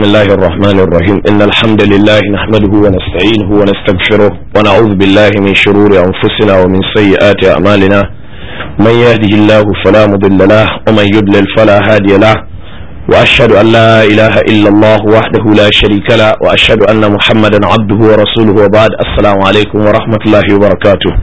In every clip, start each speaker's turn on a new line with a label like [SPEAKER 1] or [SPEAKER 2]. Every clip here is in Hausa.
[SPEAKER 1] بسم الله الرحمن الرحيم إن الحمد لله نحمده ونستعينه ونستغفره ونعوذ بالله من شرور أنفسنا ومن سيئات أعمالنا من يهده الله فلا مضل له ومن يضلل فلا هادي له وأشهد أن لا إله إلا الله وحده لا شريك له وأشهد أن محمدا عبده ورسوله وبعد السلام عليكم ورحمة الله وبركاته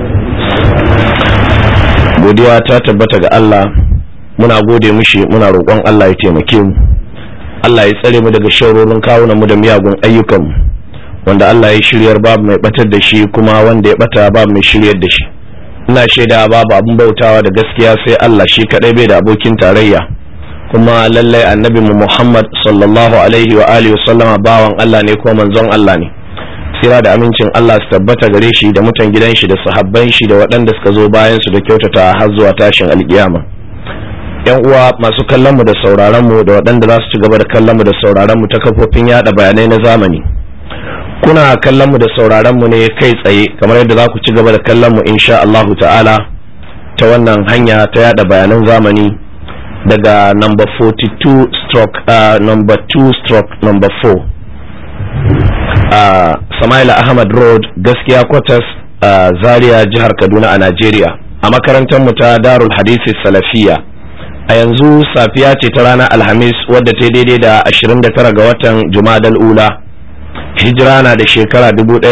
[SPEAKER 1] godiya ta tabbata ga Allah muna gode mishi muna roƙon Allah ya taimake mu Allah ya tsare mu daga sharorin kawunan mu da miyagun ayyukan mu wanda Allah ya shiryar babu mai batar da shi kuma wanda ya bata babu mai shiryar da shi ina shaida babu abin bautawa da gaskiya sai Allah shi kadai bai da abokin tarayya kuma lallai annabi mu Muhammad sallallahu alaihi wa alihi wasallama bawan Allah ne ko manzon Allah ne tsira da amincin Allah su tabbata gare shi da mutan gidan shi da sahabban shi da waɗanda suka zo bayan su da kyautata har zuwa tashin alkiyama yan uwa masu kallon mu da sauraron mu da waɗanda za su ci gaba da kallon mu da sauraron mu ta kafofin yada bayanai na zamani kuna kallon mu da sauraron mu ne kai tsaye kamar yadda za ku ci gaba da kallon mu insha Allah ta'ala ta wannan hanya ta yada bayanan zamani daga number 42 stroke uh, number 2 stroke number 4 a uh, Samaila Ahmad Road gaskiya quarters a uh, Zaria jihar Kaduna a Najeriya a makarantar mu ta Darul Hadisi Salafiya a yanzu safiya ce ta ranar Alhamis wadda ta daidai da 29 ga watan Jumadal Ula hijira na da shekara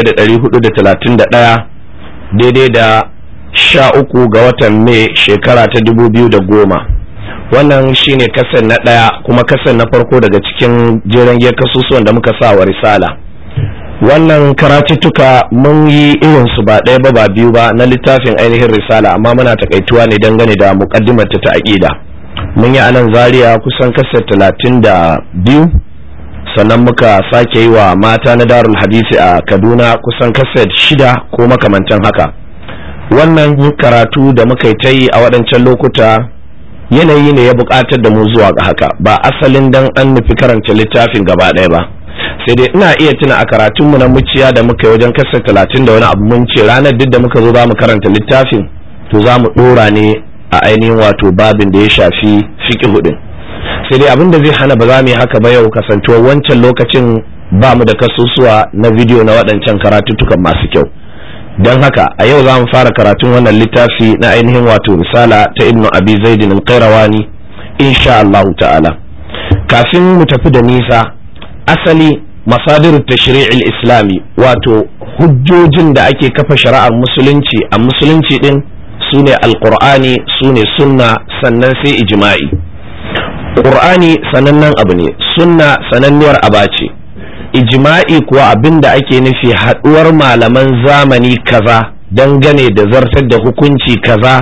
[SPEAKER 1] 1431 daidai da 13 ga watan Mai shekara ta 2010 wannan shine kasan na ɗaya kuma kasan na farko daga cikin jeren kasusuwan da muka sa wa risala wannan karatuttuka mun yi irinsu ba ɗaya ba ba biyu ba na littafin ainihin risala amma muna takaituwa ne dangane da muƙaddimarta ta aƙida mun yi anan zaria kusan kasar talatin da biyu sannan muka sake yi wa mata na darul hadisi a kaduna kusan kasar shida ko makamantan haka wannan karatu da muka yi ta yi a waɗancan lokuta yanayi ne ya buƙatar da mu zuwa ga haka ba asalin dan an nufi karanta littafin gaba ɗaya ba sai dai ina iya tuna a karatunmu na muciya da muka yi wajen kasa talatin da wani abu mun ce ranar duk da muka zo za mu karanta littafin to za mu ɗora ne a ainihin wato babin da ya shafi fiƙi hudin sai dai abin da zai hana ba za mu yi haka ba yau kasantuwar wancan lokacin ba mu da kasusuwa na bidiyo na waɗancan karatuttukan masu kyau don haka a yau za mu fara karatun wannan littafi na ainihin wato risala ta ibnu abi zaidin al-qayrawani insha Allah ta'ala kafin mu tafi da nisa asali masadir tashri'il islami wato hujjojin da ake kafa shari'ar musulunci a musulunci din sune alqur'ani sune sunna sannan sai ijma'i qur'ani sanannen abu ne sunna sananniyar aba ce ijma'i kuwa abin da ake nufi haɗuwar malaman zamani kaza dangane da zartar da hukunci kaza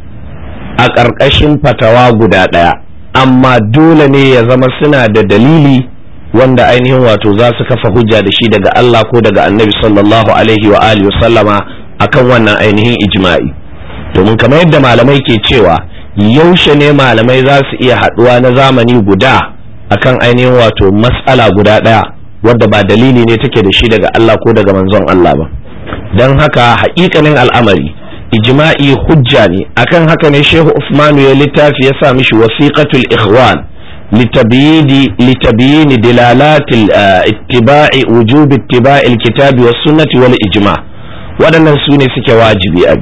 [SPEAKER 1] a ƙarƙashin fatawa guda ɗaya amma dole ne ya zama suna da dalili wanda ainihin wato za su kafa hujja da shi daga Allah ko daga annabi sallallahu alaihi wa alihi wa sallama akan wannan ainihin ijma'i domin kamar yadda malamai ke cewa yaushe ne malamai za su iya haɗuwa na zamani guda akan ainihin wato mas'ala guda ɗaya wadda ba dalili ne take da shi daga Allah ko daga manzon Allah ba don haka haƙiƙanin al'amari ijma'i hujja ne akan haka ne shehu Usmanu ya littafi ya sa mishi wasiqatul ikhwan litabiyini litabiyini dilalatil ittiba'i wujub ittiba'i alkitabi was sunnati wal ijma waɗannan su ne suke wajibi a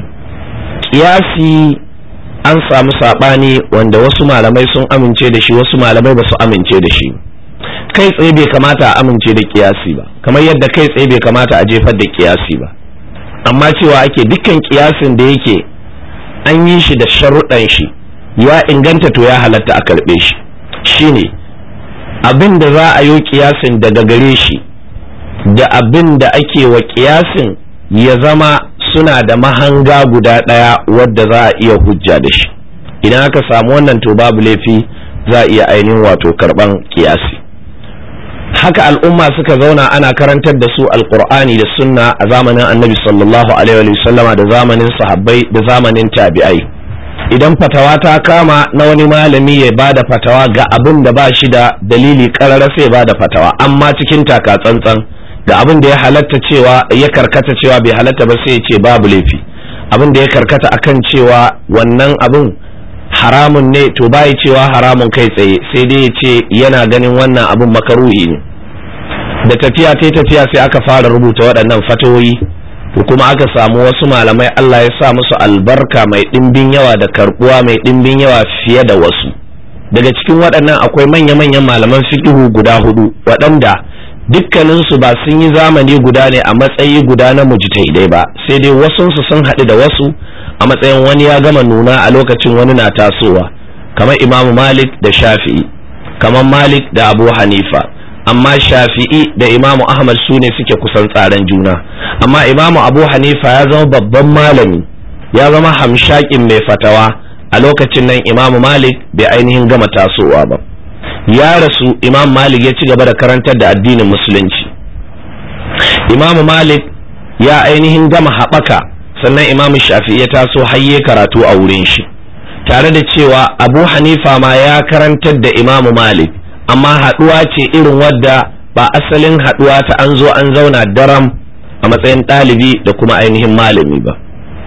[SPEAKER 1] kiyasi an samu sabani wanda wasu malamai sun amince da shi wasu malamai ba su amince da shi kai tsaye bai kamata a amince da kiyasi ba kamar yadda kai tsaye bai kamata a jefar da kiyasi ba amma cewa ake dukkan kiyasin da yake an yi shi da sharuɗan shi ya inganta to ya halatta a karɓe shi shine abin da za a yi kiyasin daga gare shi da abin da ake wa kiyasin ya zama suna da mahanga guda ɗaya wadda za a iya hujja da shi idan aka samu wannan to babu laifi za a iya ainihin wato karɓan kiyasi haka al'umma suka zauna ana karantar da su alkur'ani da sunna a zamanin annabi sallallahu alaihi wa sallama da zamanin sahabbai da zamanin tabi'ai idan fatawa ta kama na wani malami ya bada fatawa ga abin da ba shi da dalili karara sai bada fatawa amma cikin taka tsantsan da abin da ya halatta cewa ya karkata cewa bai halatta ba sai ya ce babu laifi abin da ya karkata akan cewa wannan abin haramun ne to bai cewa haramun kai tsaye sai dai ya ce yana ganin wannan abin makaruhi ne da tafiya ta tafiya sai aka fara rubuta waɗannan fatoyi to kuma aka samu wasu malamai Allah ya sa musu albarka mai ɗimbin yawa da karbuwa mai ɗimbin yawa fiye da wasu daga cikin waɗannan akwai manya-manyan malaman fiqhu guda hudu waɗanda dukkaninsu ba sun yi zamani guda ne a matsayi guda na mujtahidai ba sai dai wasunsu sun haɗu da wasu a matsayin wani ya gama nuna a lokacin wani na tasowa kamar imamu malik da shafi'i kamar malik da abu hanifa amma shafi'i da imamu ahmad su ne suke kusan tsaran juna amma imamu abu hanifa ya zama babban malami ya zama hamshakin mai fatawa a lokacin nan imamu malik bai ainihin gama tasowa ba ya rasu imam malik ya ci gaba da karantar da addinin musulunci imamu malik ya ainihin gama haɓaka sannan imam shafi'i ya taso hayye karatu a wurin shi tare da cewa abu hanifa ma ya karantar da imamu malik amma haɗuwa ce irin wadda ba asalin haɗuwa ta an zo an zauna daram a matsayin ɗalibi da kuma ainihin malami ba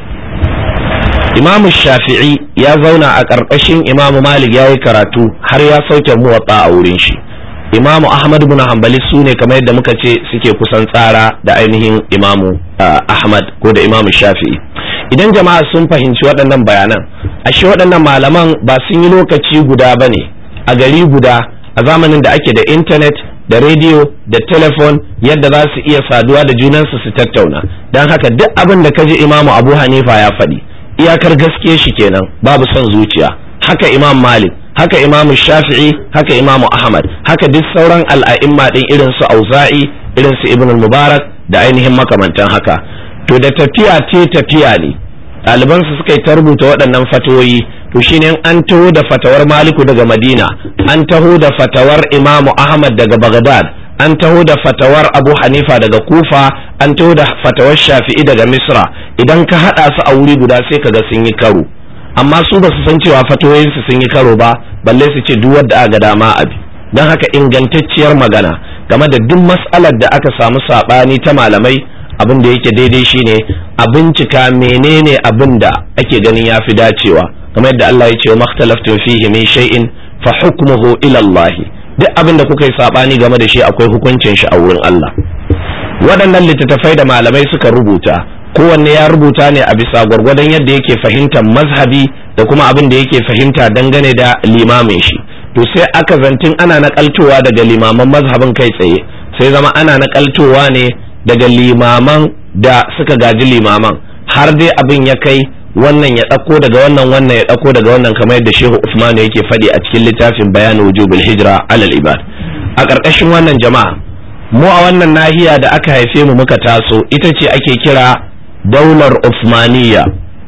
[SPEAKER 1] imamu shafi'i ya zauna a ƙarƙashin imamu malik ya yi karatu har ya sauke muwatta a wurin shi imamu ahmad bin hanbali su ne kamar yadda muka ce suke kusan tsara da ainihin imamu ahmad ko da imamu shafi'i idan jama'a sun fahimci waɗannan bayanan ashe waɗannan malaman ba sun yi lokaci guda ba ne a gari guda a zamanin da ake da intanet da rediyo da telefon yadda za su iya saduwa da junansu su tattauna don haka duk abin da ka ji imamu abu hanifa ya faɗi iyakar gaskiya shi kenan babu son zuciya haka imam malik haka imam shafi'i haka imam ahmad haka duk sauran al'a'imma din irin su auza'i irin su ibn mubarak da ainihin makamantan haka to da tafiya ce tafiya ne ɗaliban su suka yi ta rubuta waɗannan fatoyi to shine an taho da fatawar maliku daga madina an taho da fatawar imam ahmad daga bagdad an taho da fatawar abu hanifa daga kufa an taho da fatawar shafi'i daga misra idan ka haɗa su a wuri guda sai kaga sun yi karo amma su ba su san cewa fatawoyinsu sun yi karo ba balle su ce duk wadda aka dama abi don haka ingantacciyar magana game da duk mas'alar da aka samu saɓani ta malamai abin da yake daidai shine a bincika menene abin da ake ganin ya fi dacewa kamar yadda Allah ya ce wa makhtalaftun fihi min shay'in fa hukmuhu ila Allah duk abin da kuka yi sabani game da shi akwai hukuncin shi a wurin Allah waɗannan littattafai da malamai suka rubuta kowanne ya rubuta ne a bisa gwargwadon yadda yake fahimtar mazhabi da kuma abin da yake fahimta dangane da limamin shi to sai aka zantin ana nakaltowa daga limaman mazhabin kai tsaye sai zama ana nakaltowa ne daga limaman da suka gaji limaman har dai abin ya kai wannan ya ɗauko daga wannan wannan ya ɗauko daga wannan kamar yadda shehu usman yake faɗi a cikin littafin bayanin wujubul hijra alal ibad a ƙarƙashin wannan jama'a mu a wannan nahiya da aka haife mu muka taso ita ce ake kira daular Uthmaniyya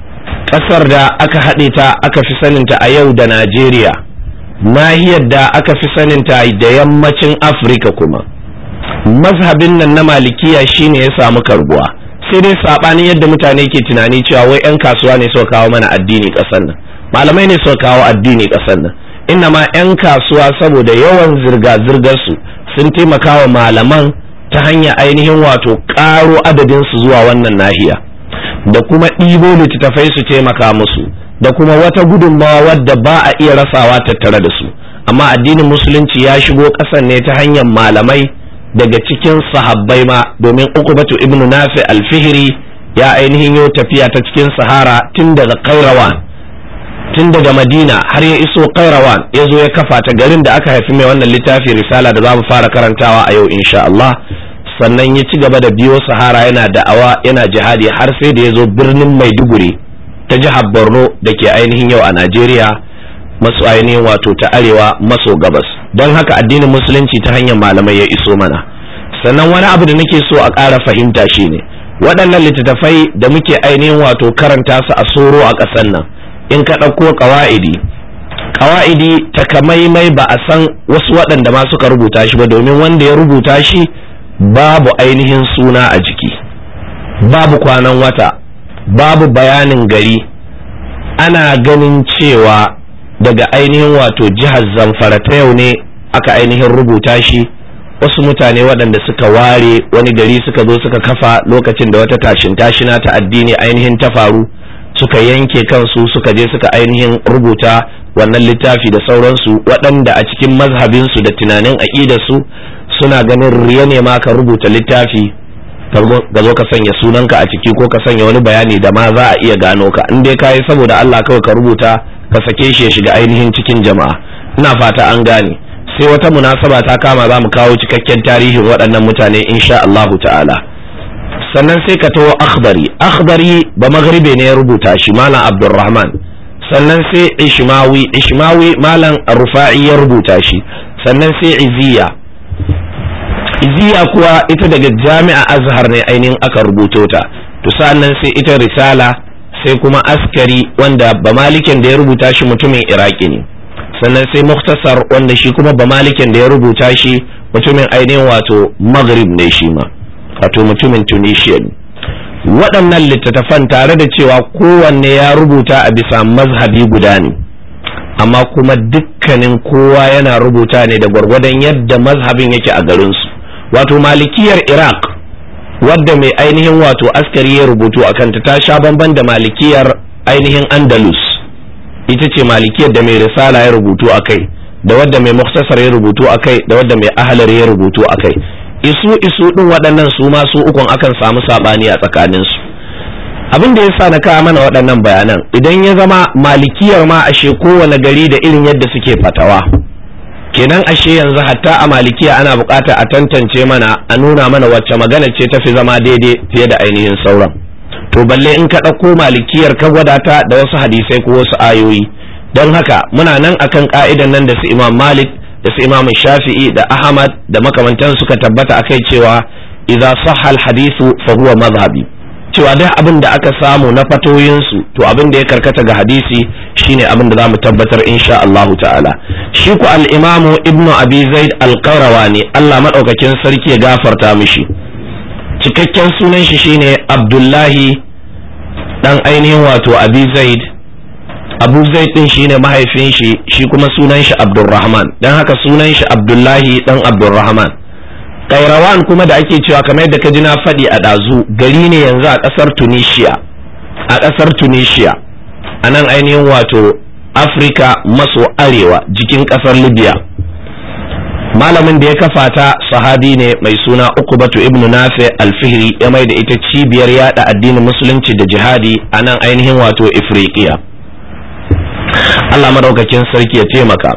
[SPEAKER 1] ƙasar da aka haɗe ta aka fi saninta a yau da Najeriya nahiyar da aka fi saninta da yammacin Afirka kuma mazhabin nan na malikiya shine ya samu karbuwa sai dai sabanin yadda mutane ke tunani cewa wai 'yan kasuwa ne suka kawo mana addini ƙasar nan malamai ne suka kawo addini ƙasar nan inna ma 'yan kasuwa saboda yawan zirga-zirgar su sun taimaka wa malaman ta hanyar ainihin wato ƙaro adadinsu zuwa wannan nahiya da kuma ɗibo littattafai su taimaka musu da kuma wata gudunmawa wadda ba a iya rasawa tattare da su amma addinin musulunci ya shigo ƙasar ne ta hanyar malamai daga cikin sahabbai ma domin uqbatu ibnu nafi alfihiri ya ainihin yau tafiya ta cikin sahara tun daga kairawan tun daga madina har ya iso kairawan ya zo ya kafa ta garin da aka haifi mai wannan littafi risala da za mu fara karantawa a yau insha Allah sannan ya ci gaba da biyo sahara yana da'awa yana jihadi har sai da ya zo birnin maiduguri ta jihar borno da ke ainihin yau a najeriya masu ainihin wato ta arewa maso gabas don haka addinin musulunci ta hanyar malamai ya iso mana sannan wani abu da nake so a ƙara fahimta shine waɗannan littattafai da muke ainihin wato karanta su a soro a ƙasar nan in ka ɗauko ƙawa'idi ƙawa'idi takamaimai ba a san wasu waɗanda ma suka rubuta shi ba domin wanda ya rubuta shi babu ainihin suna a jiki babu kwanan wata babu bayanin gari ana ganin cewa daga ainihin wato jihar zamfara ta yau ne aka ainihin rubuta shi wasu mutane waɗanda suka ware wani gari suka zo suka kafa lokacin da wata tashin tashina ta addini ainihin ta faru suka yanke kansu suka je suka ainihin rubuta wannan littafi da sauransu waɗanda a cikin mazhabinsu da tunanin aƙidarsu suna ganin riya ne ma ka rubuta littafi ka zo ka sanya sunanka a ciki ko ka sanya wani bayani da ma za a iya gano ka in dai kayi saboda Allah kawai ka rubuta ka sake shi ya shiga ainihin cikin jama'a ina fata an gane sai wata munasaba ta kama za mu kawo cikakken tarihin waɗannan mutane insha Allahu ta'ala sannan sai ka tawo akhbari akhbari ba maghribe ne ya rubuta shi malam abdurrahman sannan sai ishmawi ishmawi malam rufa'i ya rubuta shi sannan sai iziya iziya kuwa ita daga jami'a azhar ne ainihin aka rubuto ta to sannan sai ita risala sai kuma askari wanda ba malikin da ya rubuta shi mutumin iraki ne sannan sai muktasar wanda shi kuma ba malikin da ya rubuta shi mutumin ainihin wato maghrib ne shi ma wato mutumin tunisia ne waɗannan littattafan tare da cewa kowanne ya rubuta a bisa mazhabi guda ne amma kuma dukkanin kowa yana rubuta ne da gwargwadon yadda mazhabin yake a garinsu wato malikiyar iraq wadda mai ainihin wato askari ya rubutu a kanta ta sha bamban da malikiyar ainihin andalus ita ce malikiyar da mai risala ya rubutu a kai da wadda mai muktasar ya rubutu a kai da wadda mai ahalar ya rubutu a kai isu isu din waɗannan su ma su ukun akan samu saɓani a tsakaninsu abin da ya sa na kawo mana waɗannan bayanan idan ya zama malikiyar ma ashe kowane gari da irin yadda suke fatawa kenan ashe yanzu hatta a malikiya ana bukata a tantance mana a nuna mana wacce magana ce tafi zama daidai fiye da ainihin sauran to balle in ka ɗauko malikiyar ka gwada ta da wasu hadisai ko wasu ayoyi don haka muna nan akan ka'idan nan da su imam malik da su imam shafi'i da ahmad da makamantan suka tabbata akai cewa idza sahha al hadithu fa huwa madhhabi cewa duk abin da aka samu na fatoyinsu to abin da ya karkata ga hadisi shine abin da zamu tabbatar insha Allah ta'ala shi ku al-imamu ibnu abi zaid al-qayrawani Allah madaukakin sarki ya gafarta mishi cikakken sunan shi shine abdullahi dan ainihin wato abi zaid abu zaid din shine mahaifin shi shi kuma sunan shi abdurrahman dan haka sunan shi abdullahi dan abdurrahman kairawan kuma da ake cewa kamar yadda ka ji na faɗi a ɗazu gari ne yanzu a ƙasar tunisia a ƙasar tunisia a nan ainihin wato afirka maso arewa jikin ƙasar libya malamin da ya kafa ta sahabi ne mai suna ukubatu ibnu nafi alfihri ya mai da ita cibiyar yada addinin musulunci da jihadi a nan ainihin wato ifriqiya allah madaukakin sarki ya taimaka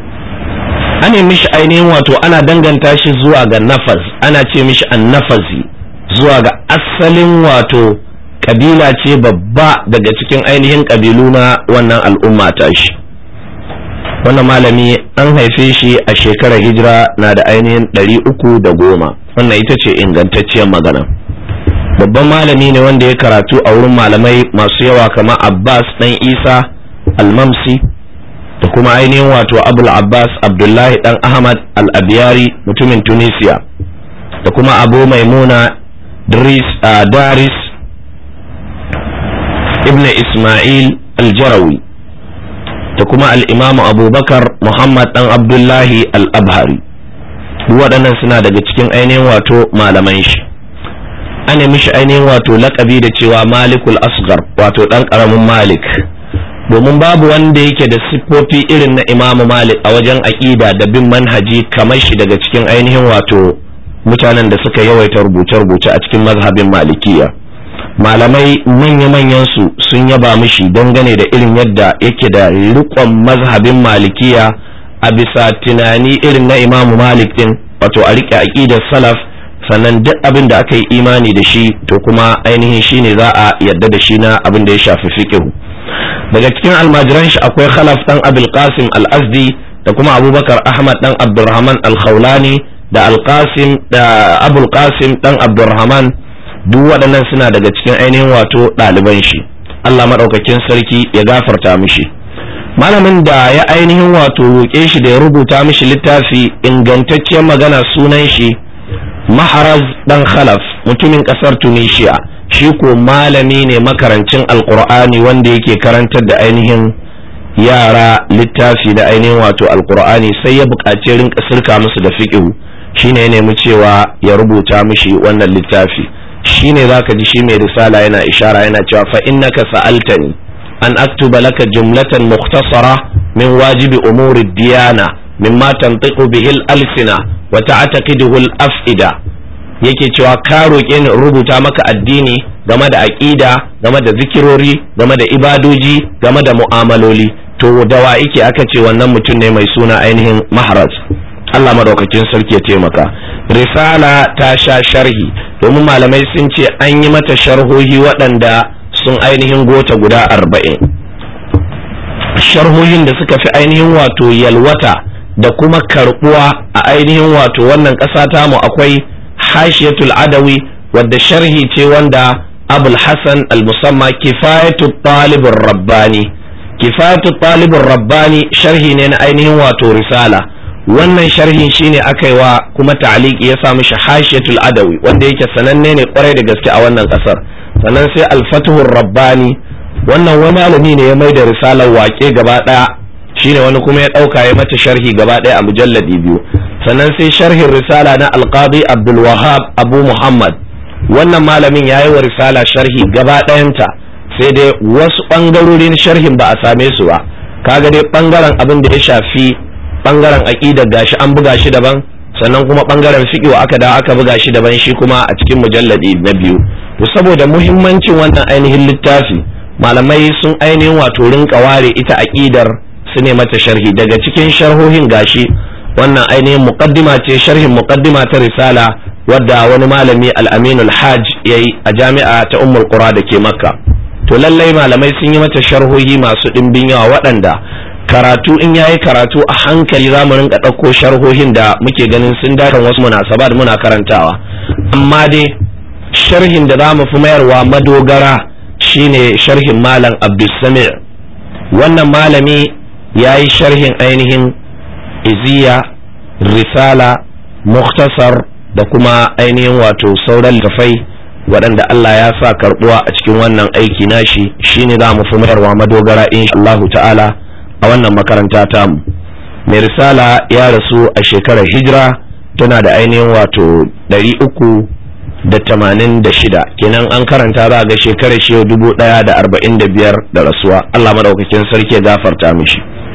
[SPEAKER 1] ana mishi ainihin wato ana danganta shi zuwa ga nafaz ana ce mishi annafazi zuwa ga asalin wato kabila ce babba daga cikin ainihin kabilu na wannan al'umma ta shi wannan malami an haife shi a shekarar hijira na da ainihin ɗari uku da goma wannan ita ce ingantacciyar magana babban malami ne wanda ya karatu a wurin malamai masu yawa kamar abbas ɗan isa almamsi da kuma ainihin wato abul abbas abdullahi dan ahmad al-abiyari mutumin tunisia da kuma abu maimuna daris ibn ismail al-jarawi da kuma al'imamu abubakar muhammad dan abdullahi al-abhari waɗannan suna daga cikin ainihin wato malaman shi ana mishi ainihin wato laƙabi da cewa malikul asgar wato ɗan ƙaramin malik domin babu wanda yake da siffofi irin na imamu malik a wajen aƙida da bin manhaji kamar shi daga cikin ainihin wato mutanen da suka yawaita rubuce-rubuce a cikin mazhabin malikiya malamai manya-manyan su sun yaba mishi dangane da irin yadda yake da riƙon mazhabin malikiya a bisa tunani irin na imamu malik din wato a riƙe aƙidar salaf sannan duk abin da aka yi imani da shi to kuma ainihin shine za a yarda da shi na abin da ya shafi fiqh daga cikin almajiran shi akwai khalaf dan abul qasim al-azdi da kuma abubakar ahmad dan abdurrahman al-khawlani da al-qasim da abul qasim dan abdurrahman duk waɗannan suna daga cikin ainihin wato ɗaliban shi Allah maɗaukakin sarki ya gafarta mishi malamin da ya ainihin wato roƙe shi da ya rubuta mishi littafi ingantacciyar magana sunan shi maharaz dan khalaf mutumin ƙasar tunisia shi ko malami ne makarancin alkur'ani wanda yake karantar da ainihin yara littafi da ainihin wato alkur'ani sai ya buƙaci rinka sirka musu da fiƙihu shine ya nemi cewa ya rubuta mishi wannan littafi shine zaka ji shi mai risala yana ishara yana cewa fa innaka sa'altani an aktuba laka jumlatan mukhtasara min wajibi umuri diyana mimma tantiqu bihi al-alsina wa ta'taqiduhu al-af'ida yake cewa ka roƙe ni rubuta maka addini game da aƙida game da zikirori game da ibadoji game da mu'amaloli to da wa yake aka ce wannan mutum ne mai suna ainihin maharaz Allah madaukakin sarki ya taimaka risala ta sha sharhi domin malamai sun ce an yi mata sharhohi waɗanda sun ainihin gota guda arba'in sharhohin da suka fi ainihin wato yalwata da kuma karbuwa a ainihin wato wannan ƙasa tamu akwai hashiyatul adawi wadda sharhi ce wanda abul hasan al-musamma kifayatu talibin rabbani kifayatu talibin rabbani sharhi ne na ainihin wato risala wannan sharhin shine aka yi wa kuma ta'aliki ya sa mishi hashiyatul adawi wanda yake sananne ne kwarai da gaske a wannan kasar sannan sai al-fatuhur rabbani wannan wani malami ne ya mai da risalar waƙe gaba ɗaya shine wani kuma ya ɗauka ya mata sharhi gaba ɗaya a mujalladi biyu sannan sai sharhin risala na alqadi abdul wahab abu muhammad wannan malamin ya yi wa risala sharhi gaba ɗayanta sai dai wasu ɓangarorin sharhin ba a same su ba kaga dai ɓangaren abin da ya shafi ɓangaren aƙidar gashi an buga shi daban sannan kuma ɓangaren fiƙo aka da aka buga shi daban shi kuma a cikin mujalladi na biyu to saboda muhimmancin wannan ainihin littafi malamai sun ainihin wato rinka ware ita aƙidar su ne mata sharhi daga cikin sharhohin gashi wannan ainihin muqaddima ce sharhin muqaddima ta risala wadda wani malami al-aminul hajj yayi a jami'a ta ummul qura da ke makka to lallai malamai sun yi mata sharhohi masu ɗimbin yawa waɗanda karatu in yayi karatu a hankali za mu rinka ɗauko sharhohin da muke ganin sun dace wasu munasabat muna karantawa amma dai sharhin da za mu fi mayarwa madogara shine sharhin malam abdulsami wannan malami ya yi sharhin ainihin iziya risala muktasar da kuma ainihin wato sauran littafai waɗanda Allah ya sa karɓuwa a cikin wannan aiki nashi shine za mu fi mayarwa madogara insha Allahu ta'ala a wannan makaranta tamu mai risala ya rasu a shekarar hijira tana da ainihin wato ɗari uku da tamanin da shida kenan an karanta za ga shekarar shi dubu ɗaya da arba'in da biyar da rasuwa Allah maɗaukakin sarki ya gafarta mishi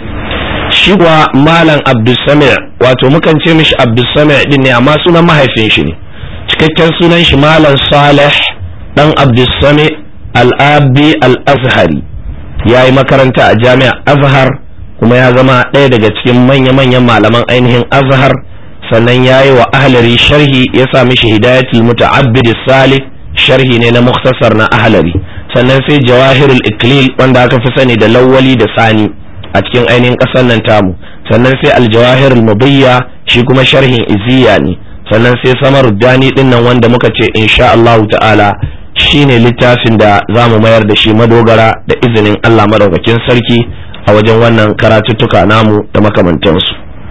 [SPEAKER 1] shi kuwa malam abdulsami wato mukan ce mishi abdulsami din ne amma sunan mahaifin shi ne cikakken sunan shi malam salih dan abdulsami al-abi al-azhari ya yi makaranta a jami'a azhar kuma ya zama ɗaya daga cikin manya-manyan malaman ainihin azhar sannan ya yi wa ahlari sharhi ya sa mishi hidayatul muta'abbid salih sharhi ne na muktasar na ahlari sannan sai jawahirul iklil wanda aka fi sani da lawwali da sani a cikin ainihin ƙasar nan tamu sannan sai aljawahirul mudiyya shi kuma sharhin iziya ne sannan sai samaruddani din nan wanda muka ce insha Allah ta'ala shine littafin da za mu mayar da shi madogara da izinin Allah madaukakin sarki a wajen wannan karatuttuka namu da makamantansu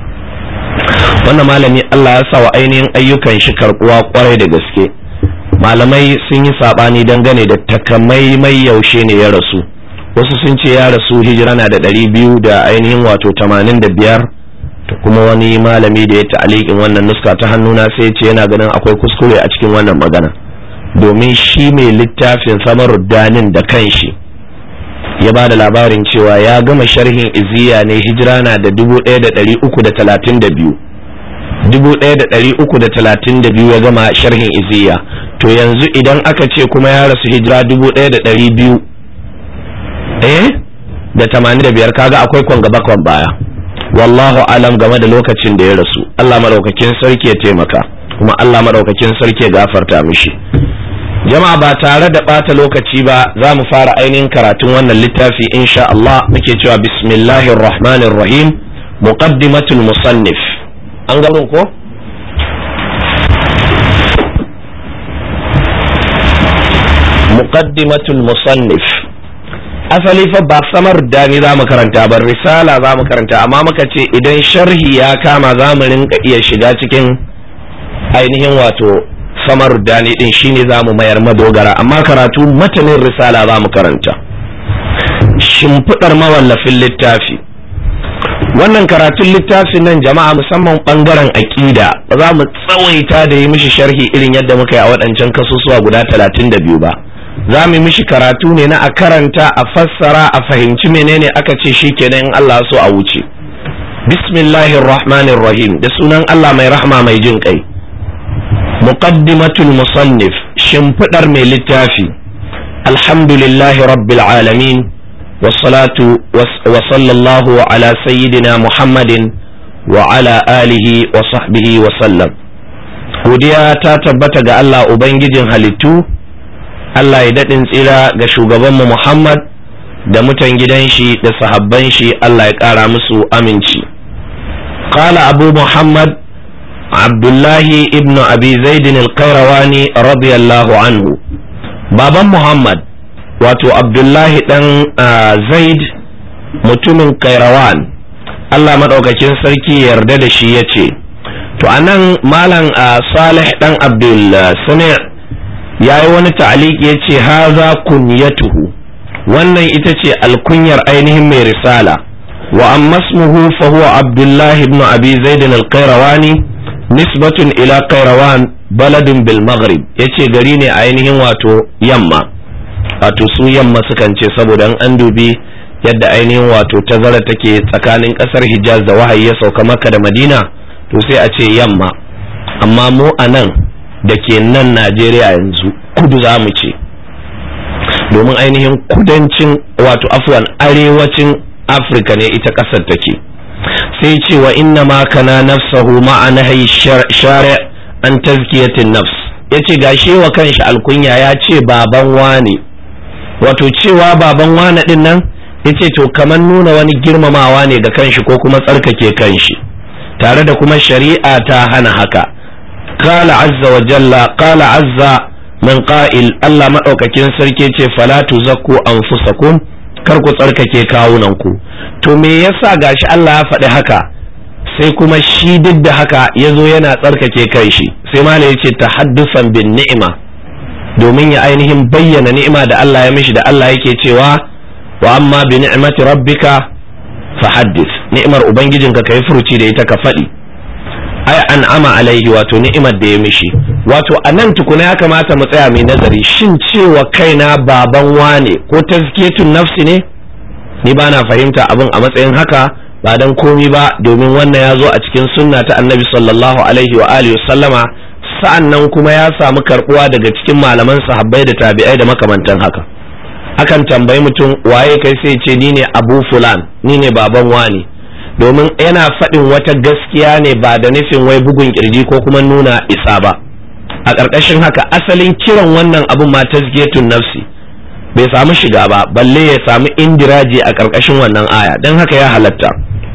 [SPEAKER 1] wannan malami Allah ya sa wa ainihin ayyukan shi karbuwa kwarai da gaske malamai sun yi sabani dangane da takamaimai yaushe ne ya rasu wasu sun ce ya rasu hijira na da ɗari biyu da ainihin wato tamanin da biyar da kuma wani malami da ya ta'alikin wannan nuska ta hannuna sai ce yana ganin akwai kuskure a cikin wannan magana domin shi mai littafin samaruddanin da kanshi ya ba da labarin cewa ya gama sharhin iziya ne hijira na da dubu ɗaya da ɗari uku da talatin da biyu dubu ɗaya da ɗari uku da talatin da biyu ya gama sharhin iziya to yanzu idan aka ce kuma ya rasu hijira dubu ɗaya da ɗari biyu eh da tamanin da biyar kaga akwai kwan gaba kwan baya wallahu alam game da lokacin da ya rasu Allah madaukakin sarki ya taimaka kuma Allah madaukakin sarki ya gafarta mishi jama'a ba tare da ɓata lokaci ba za mu fara ainihin karatun wannan littafi insha Allah muke cewa bismillahir rahmanir rahim muqaddimatul musannif an ga ko muqaddimatul musannif asali fa ba samar da ni za mu karanta ba risala za mu karanta amma muka ce idan sharhi ya kama za mu rinka iya shiga cikin ainihin wato samar da ni din shine za mu mayar madogara amma karatu matanin risala za mu karanta shimfiɗar mawallafin littafi wannan karatun littafin nan jama'a musamman bangaren aƙida ba za mu tsawaita da yi mishi sharhi irin yadda muka yi a waɗancan kasusuwa guda talatin da biyu ba za mu yi mishi karatu ne na a karanta a fassara a fahimci menene aka ce shi kenan in Allah so a wuce bismillahir rahmanir rahim da sunan Allah mai rahma mai jin kai muqaddimatul musannif shimfidar mai littafi alhamdulillahi rabbil alamin والصلاة وصلى الله على سيدنا محمد وعلى آله وصحبه وسلم godiya ta tabbata ga Allah Ubangijin halittu Allah ya daɗin tsira ga shugabanmu Muhammad da mutan gidan shi da sahabban shi Allah ya ƙara musu aminci qala abu Muhammad Abdullahi ibn Abi Zaidin al-Qayrawani radiyallahu anhu baban Muhammad wato abdullahi dan zaid mutumin kairawan allah maɗaukakin sarki yarda da shi ya ce to anan malam salih dan abdul sami ya yi wani ta'aliki ya ce haza kunyatuhu wannan ita ce alkunyar ainihin mai risala wa amma ismuhu fa huwa abdullahi ibn abi zaid al-qayrawani nisbatun ila qayrawan baladun bil maghrib yace gari ne ainihin wato yamma wato su yamma sukan ce saboda an dubi yadda ainihin wato tazara take tsakanin kasar hijaz da wahayi ya sauka maka da madina to sai a ce yamma amma mu a nan da ke nan najeriya yanzu kudu za mu ce domin ainihin kudancin wato afwan arewacin afirka ne ita kasar take sai ce wa inna ma kana nafsahu ma'ana shari' an tazkiyatin nafs yace gashi wa kanshi alkunya ya ce baban wane wato cewa baban wane din nan yace to kamar nuna wani girmamawa ne ga kanshi ko kuma tsarkake kanshi tare da kuma shari'a ta hana haka qala azza wa jalla qala azza min qa'il Allah madaukakin sarki ce fala tuzakku anfusakum kar ku tsarkake kawunan ku to me yasa gashi Allah ya faɗi haka sai kuma shi duk da haka yazo yana tsarkake kanshi sai malai yace tahaddusan bin ni'ima domin ya ainihin bayyana ni'ima da Allah ya mishi da Allah yake cewa wa amma bi ni'mati rabbika fa haddith ni'imar ubangijinka kai furuci da ita ka faɗi ai an'ama alaihi wato ni'imar da ya mishi wato a nan tukuna ya kamata mu tsaya mai nazari shin cewa kaina baban wane ko tazkiyatun nafsi ne ni ba na fahimta abin a matsayin haka ba dan komi ba domin wannan ya zo a cikin sunna ta annabi sallallahu alaihi wa alihi sallama sa'an nan kuma ya samu karbuwa daga cikin malaman sahabbai da tabi'ai da makamantan haka akan tambayi mutum waye kai sai ce ni ne abu fulan ni ne baban wani domin yana faɗin wata gaskiya ne ba da nufin wai bugun kirji ko kuma nuna isa ba a ƙarƙashin haka asalin kiran wannan abun ma tazkiyatun nafsi bai samu shiga ba balle ya samu indiraji a ƙarƙashin wannan aya don haka ya halatta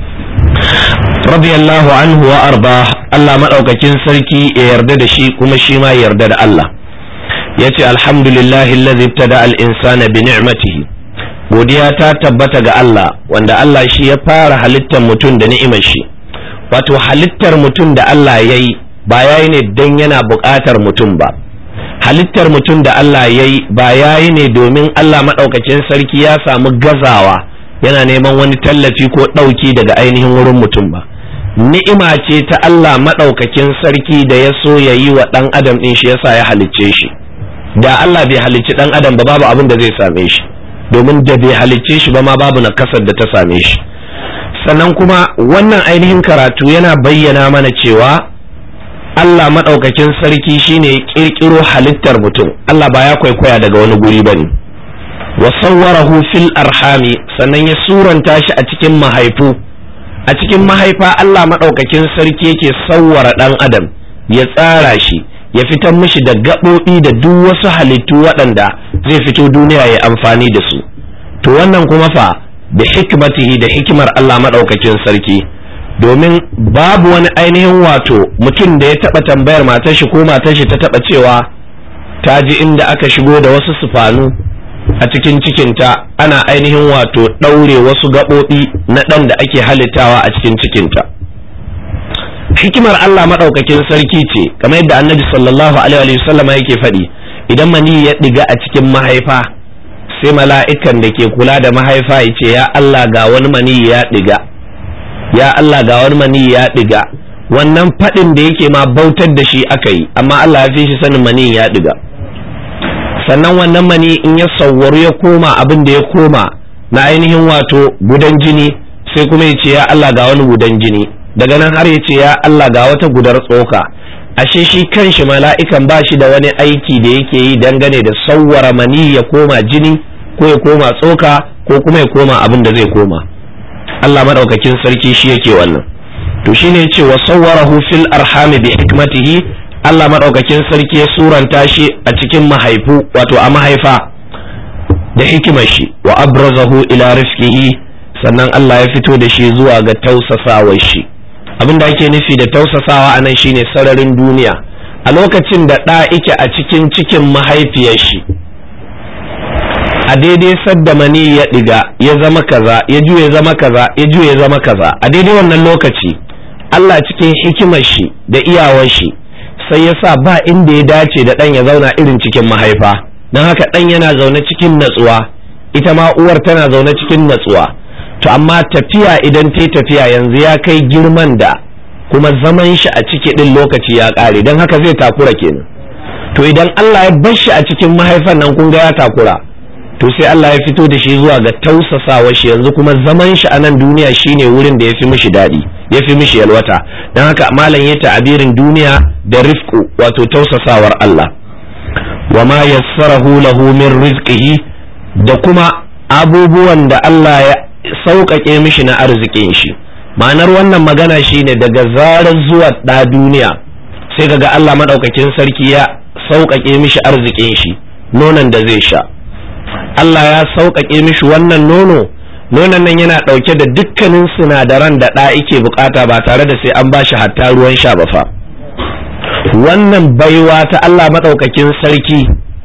[SPEAKER 1] radiyallahu anhu wa arba Allah madaukakin sarki ya yarda da shi kuma shi ma yarda da Allah yace alhamdulillahi allazi ibtada al-insana bi ni'matihi godiya ta tabbata ga Allah wanda Allah shi ya fara halittar mutum da ni'imar shi wato halittar mutum da Allah yayi ba yayi ne dan yana buƙatar mutum ba halittar mutum da Allah yayi ba yayi ne domin Allah madaukakin sarki ya samu gazawa yana neman wani tallafi ko ɗauki daga ainihin wurin mutum ba ni'ima ce ta Allah maɗaukakin sarki da ya so ya yi wa ɗan adam ɗin shi yasa ya halicce shi da Allah bai halicci ɗan adam ba babu abin da zai same shi domin da bai halicce shi ba ma babu nakasar da ta same shi sannan kuma wannan ainihin karatu yana bayyana mana cewa Allah maɗaukakin sarki shine ƙirƙiro halittar mutum Allah ba ya kwaikwaya daga wani guri ba ne wa sawwarahu fil arhami sannan ya suranta shi a cikin mahaifu a cikin mahaifa Allah maɗaukakin sarki yake sawwara ɗan adam ya tsara shi ya fitar mishi da gaɓoɓi da duk wasu halittu waɗanda zai fito duniya ya amfani da su to wannan kuma fa da hikmatihi da hikimar Allah maɗaukakin sarki domin babu wani ainihin wato mutum da ya taɓa tambayar matar shi ko matar shi ta taɓa cewa ta ji inda aka shigo da wasu sufanu a cikin cikinta ana ainihin wato ɗaure wasu gaɓoɓi na ɗan da ake halittawa a cikin cikinta hikimar Allah maɗaukakin sarki ce kamar yadda annabi sallallahu alaihi wasallam yake faɗi idan mani ya ɗiga a cikin mahaifa sai mala'ikan da ke kula da mahaifa ya ce ya Allah ga wani mani ya ɗiga ya Allah ga wani mani ya diga wannan fadin da yake ma bautar da shi aka yi amma Allah ya fi shi sanin mani ya diga sannan wannan mani in ya sawwaru ya koma abin da ya koma na ainihin wato gudan jini sai kuma ya ce ya Allah ga wani gudan jini daga nan har ya ce ya Allah ga wata gudar tsoka ashe shi kanshi mala'ikan ba shi da wani aiki da yake yi dangane da sawwara mani ya koma jini ko ya koma tsoka ko kuma ya koma abin da zai koma Allah madaukakin sarki shi yake wannan to shine yace wa sawwarahu fil arhami bi hikmatihi Allah madaukakin sarki ya suranta shi a cikin mahaifu wato a mahaifa da hikimar shi wa abrazahu ila rifqihi sannan Allah ya fito da shi zuwa ga tausasawar shi abin da ake nufi da tausasawa a nan shine sararin duniya a lokacin da ɗa ike a cikin cikin mahaifiyar shi a daidai sadda mani ya ɗiga ya zama kaza ya juye zama kaza ya juye zama kaza a daidai wannan lokaci Allah cikin hikimar shi da iyawar shi sai ya sa ba inda ya dace da ɗan ya zauna irin cikin mahaifa don haka ɗan yana zaune cikin natsuwa ita ma uwar tana zaune cikin natsuwa to amma tafiya idan ta tafiya yanzu ya kai girman da kuma zaman shi a ciki ɗin lokaci ya ƙare don haka zai takura kenan to idan Allah ya bar shi a cikin mahaifan nan kun ga ya takura to sai Allah ya fito da shi zuwa ga tausasawa shi yanzu kuma zaman shi a nan duniya shine wurin da ya fi mishi daɗi ya fi mishi yalwata don haka malam ya ta'abirin duniya da rifku wato tausasawar Allah wa ma yassarahu lahu min rizqihi da kuma abubuwan da Allah ya sauƙaƙe mishi na arzikin shi ma'anar wannan magana shine daga zarar zuwa ɗa duniya sai kaga Allah maɗaukakin sarki ya sauƙaƙe mishi arzikin shi nonon da zai sha Allah ya sauƙaƙe mishi wannan nono nonon nan yana ɗauke da dukkanin sinadaran da ɗa ike bukata ba tare da sai an ba shi hatta ruwan sha ba fa wannan baiwa ta Allah maɗaukakin sarki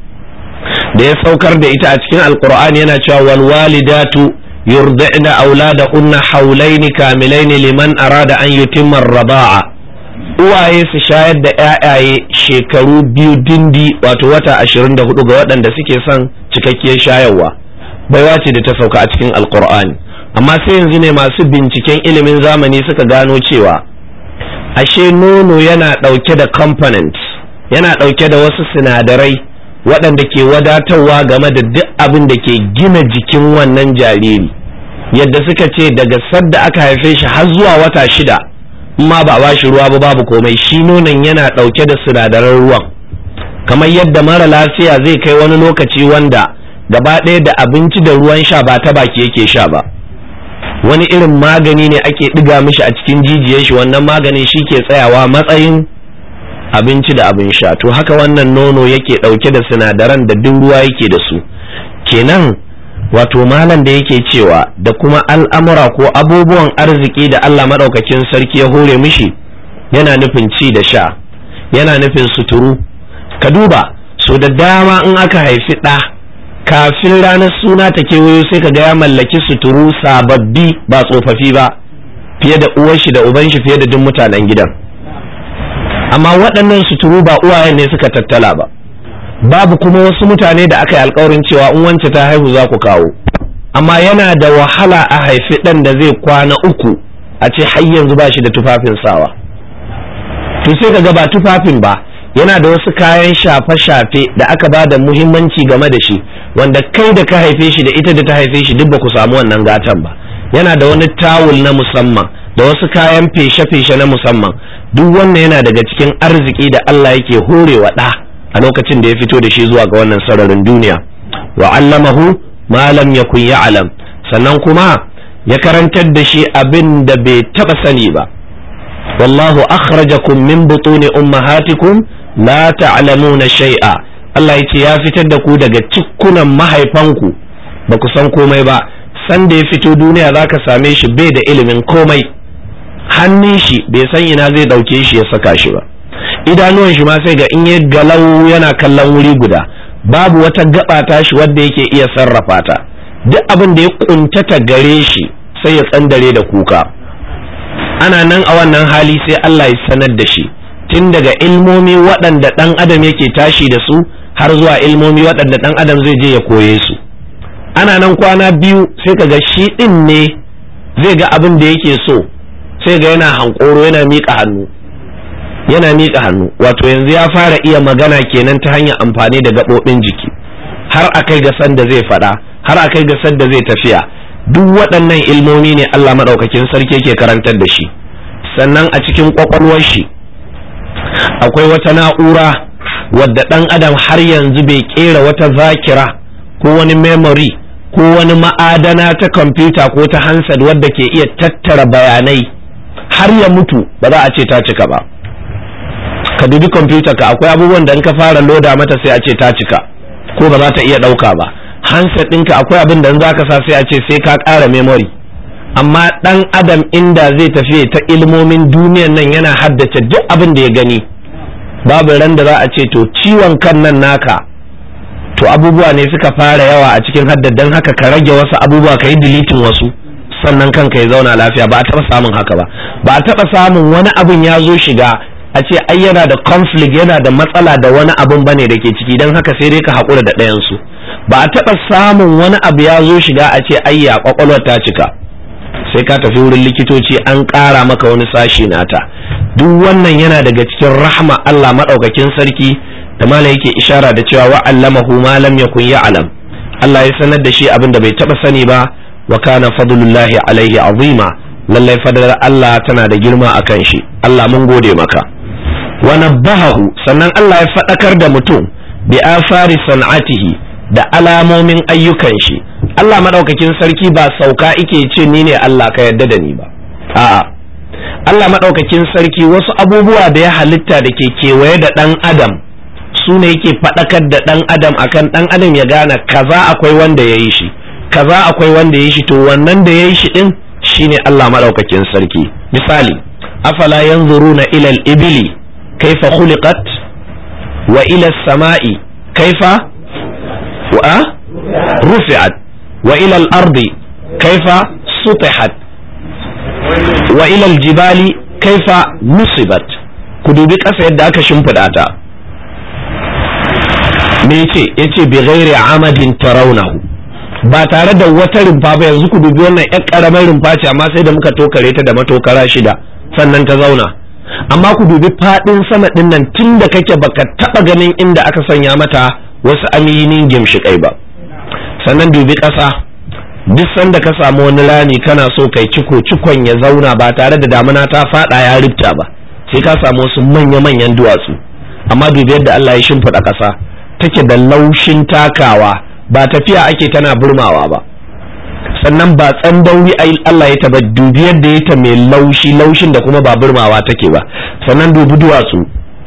[SPEAKER 1] da ya saukar da ita a cikin alkur'ani yana cewa wal walidatu yurdina auladahunna haulaini kamilaini liman arada an yutimma raba'a uwaye su shayar da ƴaƴaye shekaru biyu dindi wato wata ashirin da hudu ga waɗanda suke son cikakkiyar shayarwa baiwa ce da ta sauka a cikin alkur'ani amma sai yanzu ne masu binciken ilimin zamani suka gano cewa ashe nono yana ɗauke da components yana ɗauke da wasu sinadarai waɗanda ke wadatarwa game da duk abin da ke gina jikin wannan jariri yadda suka ce daga sadda aka haife shi har zuwa wata shida ma ba ba shi ruwa ba babu komai shi nonon yana ɗauke da sinadaran ruwan kamar yadda mara lafiya zai kai wani lokaci wanda gaba ɗaya da abinci da ruwan sha ba ta baki yake sha ba wani irin magani ne ake ɗiga mishi a cikin jijiyar shi wannan maganin shi ke tsayawa matsayin abinci da abin sha to haka wannan nono yake ɗauke da sinadaran da duk ruwa yake da su kenan wato malam da yake cewa da kuma al'amura ko abubuwan arziki da Allah maɗaukakin sarki ya hore mishi yana nufin ci da sha yana nufin suturu ka duba so da dama in aka haifi ɗa kafin ranar suna ta kewayo sai ka ga ya mallaki suturu sababbi ba tsofaffi ba fiye da uwar shi da uban shi fiye da duk mutanen gidan amma waɗannan suturu ba uwayen ne suka tattala ba babu kuma wasu mutane da aka yi alkawarin cewa in wance ta haihu za ku kawo amma yana da wahala a haifi ɗan da zai kwana uku a ce har yanzu ba shi da tufafin sawa to sai ka ga ba tufafin ba yana da wasu kayan shafe-shafe da aka ba da muhimmanci game da shi wanda kai da ka haife shi da ita da ta haife shi duk ba ku samu wannan gatan ba yana da wani tawul na musamman da wasu kayan feshe-feshe na musamman duk wannan yana daga cikin arziki da Allah yake horewa ɗa a lokacin da ya fito da shi zuwa ga wannan sararin duniya wa allamahu ma lam yakun ya'lam sannan kuma ya karantar da shi abin da bai taba sani ba wallahu akhrajakum min butuni ummahatikum la ta'lamuna shay'a Allah yace ya fitar da ku daga cikkunan mahaifanku ba ku san komai ba san da ya fito duniya zaka same shi bai da ilimin komai hannun shi bai san ina zai dauke shi ya saka shi ba idanuwan shi ma sai ga in ya galau yana kallon wuri guda babu wata gaba ta shi wadda yake iya sarrafa ta duk abin da ya kuntata gare shi sai ya tsandare da kuka ana nan a wannan hali sai Allah ya sanar da shi tun daga ilmomi waɗanda ɗan adam yake tashi da su har zuwa ilmomi waɗanda ɗan adam zai je ya koye su ana nan kwana biyu sai ka ga shi ɗin ne zai ga abin da yake so sai ga yana hankoro yana miƙa hannu yana miƙa hannu wato yanzu ya fara iya magana kenan ta hanyar amfani da gaɓoɓin jiki har a kai ga sanda zai faɗa har a kai ga sanda zai tafiya duk waɗannan ilmomi ne Allah maɗaukakin sarki yake karantar da shi sannan a cikin ƙwaƙwalwar shi akwai wata na'ura wadda ɗan adam har yanzu bai ƙera wata zakira ko wani memory ko wani ma'adana ta kwamfuta ko ta hansad wadda ke iya tattara bayanai har ya mutu ba za a ce ta cika ba ka dubi kwamfuta ka akwai abubuwan da in ka fara loda mata sai a ce ta cika ko ba za ta iya ɗauka ba handset ɗinka akwai abin da in za ka sa sai a ce sai ka ƙara memory amma ɗan adam inda zai tafi ta ilmomin duniyan nan yana haddace duk abin da ya gani babu ran da za a ce to ciwon kan nan naka to abubuwa ne suka fara yawa a cikin haddadan haka ka rage wasu abubuwa ka yi dilitin wasu sannan kanka ya zauna lafiya ba a taɓa samun haka ba ba a taɓa samun wani abin ya zo shiga a ce ai yana da conflict yana da matsala da wani abin bane da ke ciki don haka sai dai ka haƙura da ɗayansu ba a taɓa samun wani abu ya zo shiga a ce ai ya ƙwaƙwalwar ta cika sai ka tafi wurin likitoci an ƙara maka wani sashi nata duk wannan yana daga cikin rahma Allah maɗaukakin sarki da mala yake ishara da cewa wa allamahu ma lam yakun ya'lam Allah ya sanar da shi abin da bai taɓa sani ba wa kana fadlullahi alaihi azima lallai fadar Allah tana da girma akan shi Allah mun gode maka wa nabbahahu sannan Allah ya faɗakar da mutum bi afari san'atihi da alamomin ayyukan shi Allah madaukakin sarki ba sauka ike ce ni ne Allah ka yadda da ni ba a'a Allah madaukakin sarki wasu abubuwa da ya halitta da ke kewaye da ɗan adam su ne yake faɗakar da ɗan adam akan ɗan adam ya gane kaza akwai wanda ya yi shi kaza akwai wanda ya yi shi to wannan da ya yi shi ɗin shine Allah madaukakin sarki misali afala yanzuruna ila al-ibili kaifa khuliqat wa ila as-sama'i kaifa wa rufi'at wa ila al-ardi kaifa sutihat wa ila al-jibali kaifa nusibat ku dubi ƙasa yadda aka shimfiɗa ta me yace yace bi ghairi amadin tarawnahu ba tare da wata rumfa ba yanzu ku dubi wannan ƴar ƙaramar rumfa ce amma sai da muka tokare ta da matokara shida sannan ta zauna amma ku dubi faɗin sama ɗin nan tun da kake baka taɓa ganin inda aka sanya mata wasu aminin gimshiƙai ba sannan dubi ƙasa duk sanda ka samu wani rani kana so kai ciko cikon ya zauna ba tare da damuna ta faɗa ya rifta ba sai ka samu wasu manya-manyan duwatsu amma dubi yadda Allah ya shimfiɗa ƙasa take da laushin takawa ba tafiya ake tana burmawa ba sannan ba tsandauri Allah ya taba dubi yadda ya ta mai laushi laushin da kuma ba burmawa take ba sannan dubi duwatsu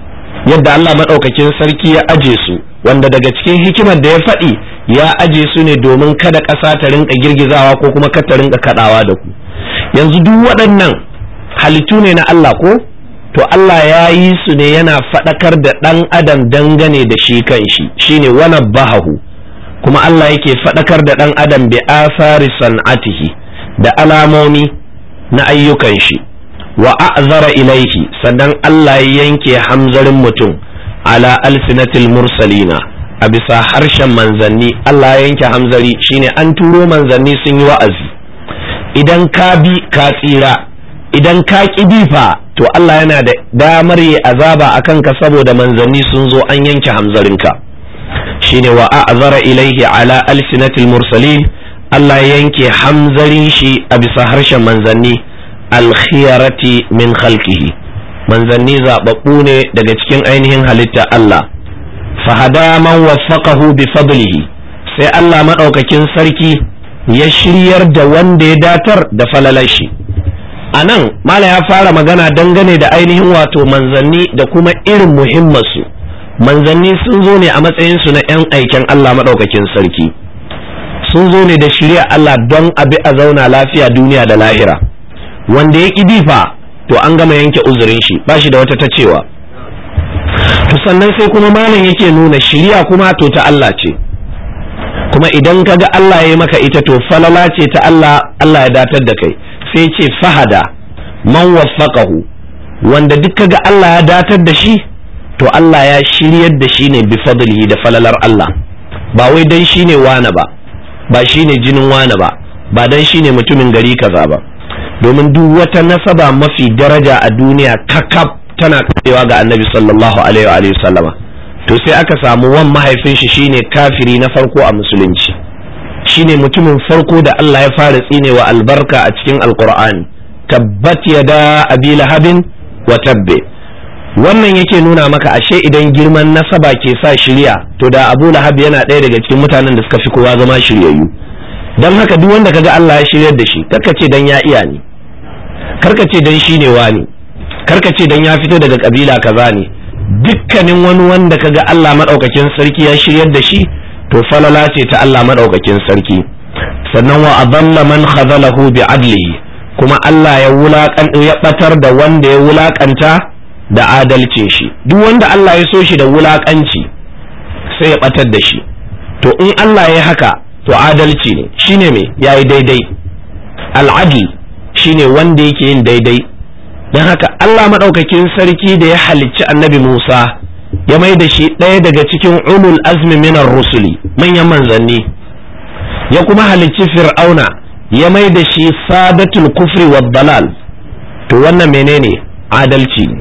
[SPEAKER 1] yadda Allah maɗaukakin sarki ya aje su wanda daga cikin hikimar da ya faɗi ya aje su ne domin kada ƙasa ta rinka girgizawa ko kuma kada ta rinka kaɗawa da ku yanzu duk waɗannan halittu ne na Allah ko to Allah ya yi su ne yana faɗakar da ɗan adam dangane da shi kan shi shine wana bahahu kuma Allah yake faɗakar da ɗan adam bi asari san'atihi da alamomi na ayyukan shi wa a'zara ilaihi sannan Allah ya yanke hamzarin mutum ala alsinatil mursalina a bisa harshen manzanni Allah ya yanke hamzari shine an turo manzanni sun yi wa'azi idan ka bi ka tsira idan ka ƙi bi fa to Allah yana da damar yi azaba a kanka saboda manzanni sun zo an yanke hamzarinka shine wa a'zara ilaihi ala alsinatil mursalin Allah ya yanke hamzarin shi a bisa harshen manzanni alkhiyarati min khalqihi manzanni zababbu ne daga cikin ainihin halitta Allah fahada man waffaqahu bi fadlihi sai Allah madaukakin sarki ya shiryar da wanda ya datar da falalar shi a nan mala ya fara magana dangane da ainihin wato manzanni da kuma irin muhimmansu manzanni sun zo ne a matsayinsu na 'yan aiken Allah maɗaukakin sarki sun zo ne da shirya Allah don abi a zauna lafiya duniya da lahira wanda ya ƙi fa to an gama yanke uzurin shi ba shi da wata ta cewa to sannan sai kuma malam yake nuna shirya kuma to ta Allah ce kuma idan ka ga Allah ya yi maka ita to falala ce ta Allah Allah ya datar da kai sai ce fahada man waffaqahu wanda duk kaga Allah ya datar da shi to Allah ya shiryar da shi ne bi fadlihi da falalar Allah ba wai dan shi ne wane ba ba shi ne jinin wane ba ba dan shi ne mutumin gari kaza ba domin duk wata nasaba mafi daraja a duniya kakaf tana karewa ga annabi sallallahu alaihi wa sallama to sai aka samu wan mahaifin shi shine kafiri na farko a musulunci shine mutumin farko da Allah ya fara tsinewa albarka a cikin alqur'ani tabbat yada abi lahabin wa tabbe wannan yake nuna maka ashe idan girman nasaba ke sa shirya to da abu lahab yana ɗaya daga cikin mutanen da suka fi kowa zama shiryayyu don haka duk wanda kaga Allah ya shiryar da shi karka ce dan ya iya ne karka ce dan shi ne wani karka ce dan ya fito daga kabila kaza ne dukkanin wani wanda kaga Allah madaukakin sarki ya shiryar da shi to falala ce ta Allah madaukakin sarki sannan wa adalla man khazalahu bi adlihi kuma Allah ya wulakan ya batar da wanda ya wulakanta da adalcin shi duk wanda Allah ya so shi da wulakanci sai ya batar da shi to in Allah ya haka to adalci ne shine me yayi daidai al'adl shine wanda yake yin daidai don haka Allah maɗaukakin sarki da ya halicci annabi Musa ya mai da shi ɗaya daga cikin ulul azmi minar rusuli manyan manzanni ya kuma halicci fir'auna ya mai da shi sadatul kufri wa dalal to wannan menene adalci ne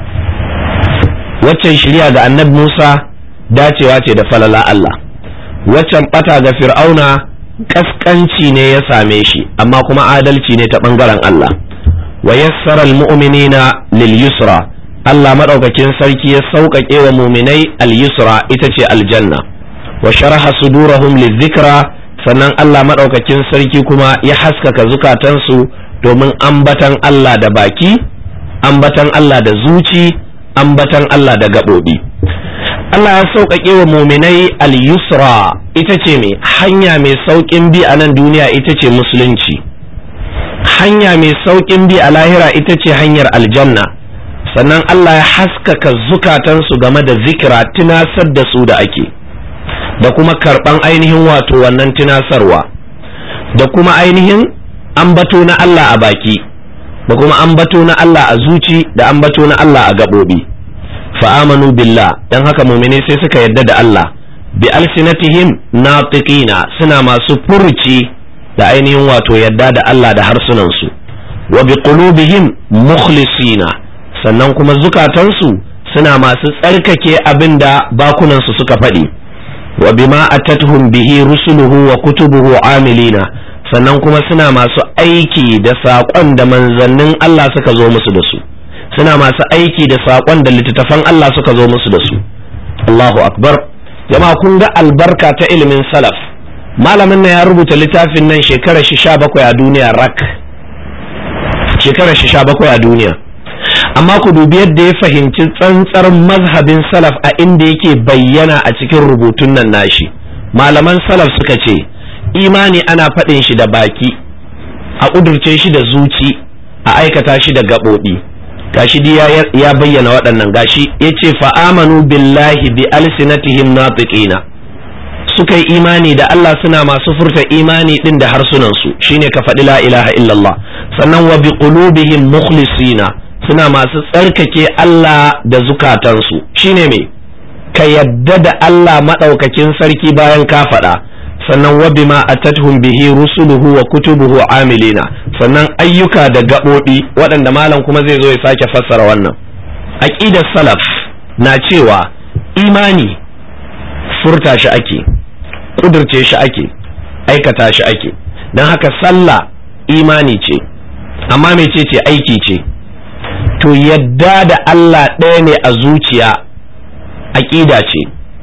[SPEAKER 1] waccan shirya ga annabi Musa dacewa ce da falala Allah waccan bata ga fir'auna kaskanci ne ya same shi amma kuma adalci ne ta bangaren Allah wa yassara almu'minina lil yusra Allah madaukakin sarki ya sauƙaƙe wa muminai al yusra ita ce aljanna wa sharaha sudurahum lizikra sannan Allah madaukakin sarki kuma ya haskaka zukatansu domin ambatan Allah da baki ambatan Allah da zuci ambatan Allah da gaɓoɓi Allah ya sauƙaƙe wa muminai al-yusra ita ce mai hanya mai sauƙin bi a nan duniya ita ce musulunci hanya mai sauƙin bi a lahira ita ce hanyar aljanna sannan Allah ya haskaka zukatansu game da zikira tunasar da su da ake da kuma karɓan ainihin wato wannan tunasarwa da kuma ainihin ambato na Allah a baki da kuma ambato na Allah a zuci da ambato na Allah a gaɓoɓi fa'amanu billah don haka mumini sai suka yadda da Allah bi alsinatihim natiqina suna masu furci da ainihin wato yadda da Allah da harsunansu wa bi qulubihim mukhlisina sannan kuma zukatansu suna masu tsarkake abin da bakunansu suka faɗi wa bima atatuhum bihi rusuluhu wa kutubuhu amilina sannan kuma suna masu aiki da saƙon da manzannin Allah suka zo musu da su suna masu aiki da saƙon da littattafan Allah suka zo musu da su Allahu akbar jama'a kun ga albarka ta ilimin salaf malamin nan ya rubuta littafin nan shekarar shi sha bakwai a duniya rak shekarar shi sha bakwai a duniya amma ku dubi yadda ya fahimci tsantsar mazhabin salaf a inda yake bayyana a cikin rubutun nan nashi malaman salaf suka ce imani ana faɗin shi da baki a ƙudurce shi da zuci a aikata shi da gaɓoɓi gashi ya bayyana waɗannan gashi ya ce fa'amanu billahi bi alsinatihim natiqina suka yi imani da Allah suna masu furta imani ɗin da harsunansu shine ka faɗi la ilaha illallah sannan wa bi qulubihim mukhlisina suna masu tsarkake Allah da zukatansu shine me ka yadda da Allah maɗaukakin sarki bayan ka faɗa sannan wa bima atatuhum bihi rusuluhu wa kutubuhu amilina sannan ayyuka da gaɓoɓi waɗanda malam kuma zai zo ya sake fassara wannan aqidar salaf na cewa imani furta shi ake ƙudurce shi ake aikata shi ake don haka sallah imani ce amma mece ce aiki ce to yadda da Allah ɗaya ne a zuciya aƙida ce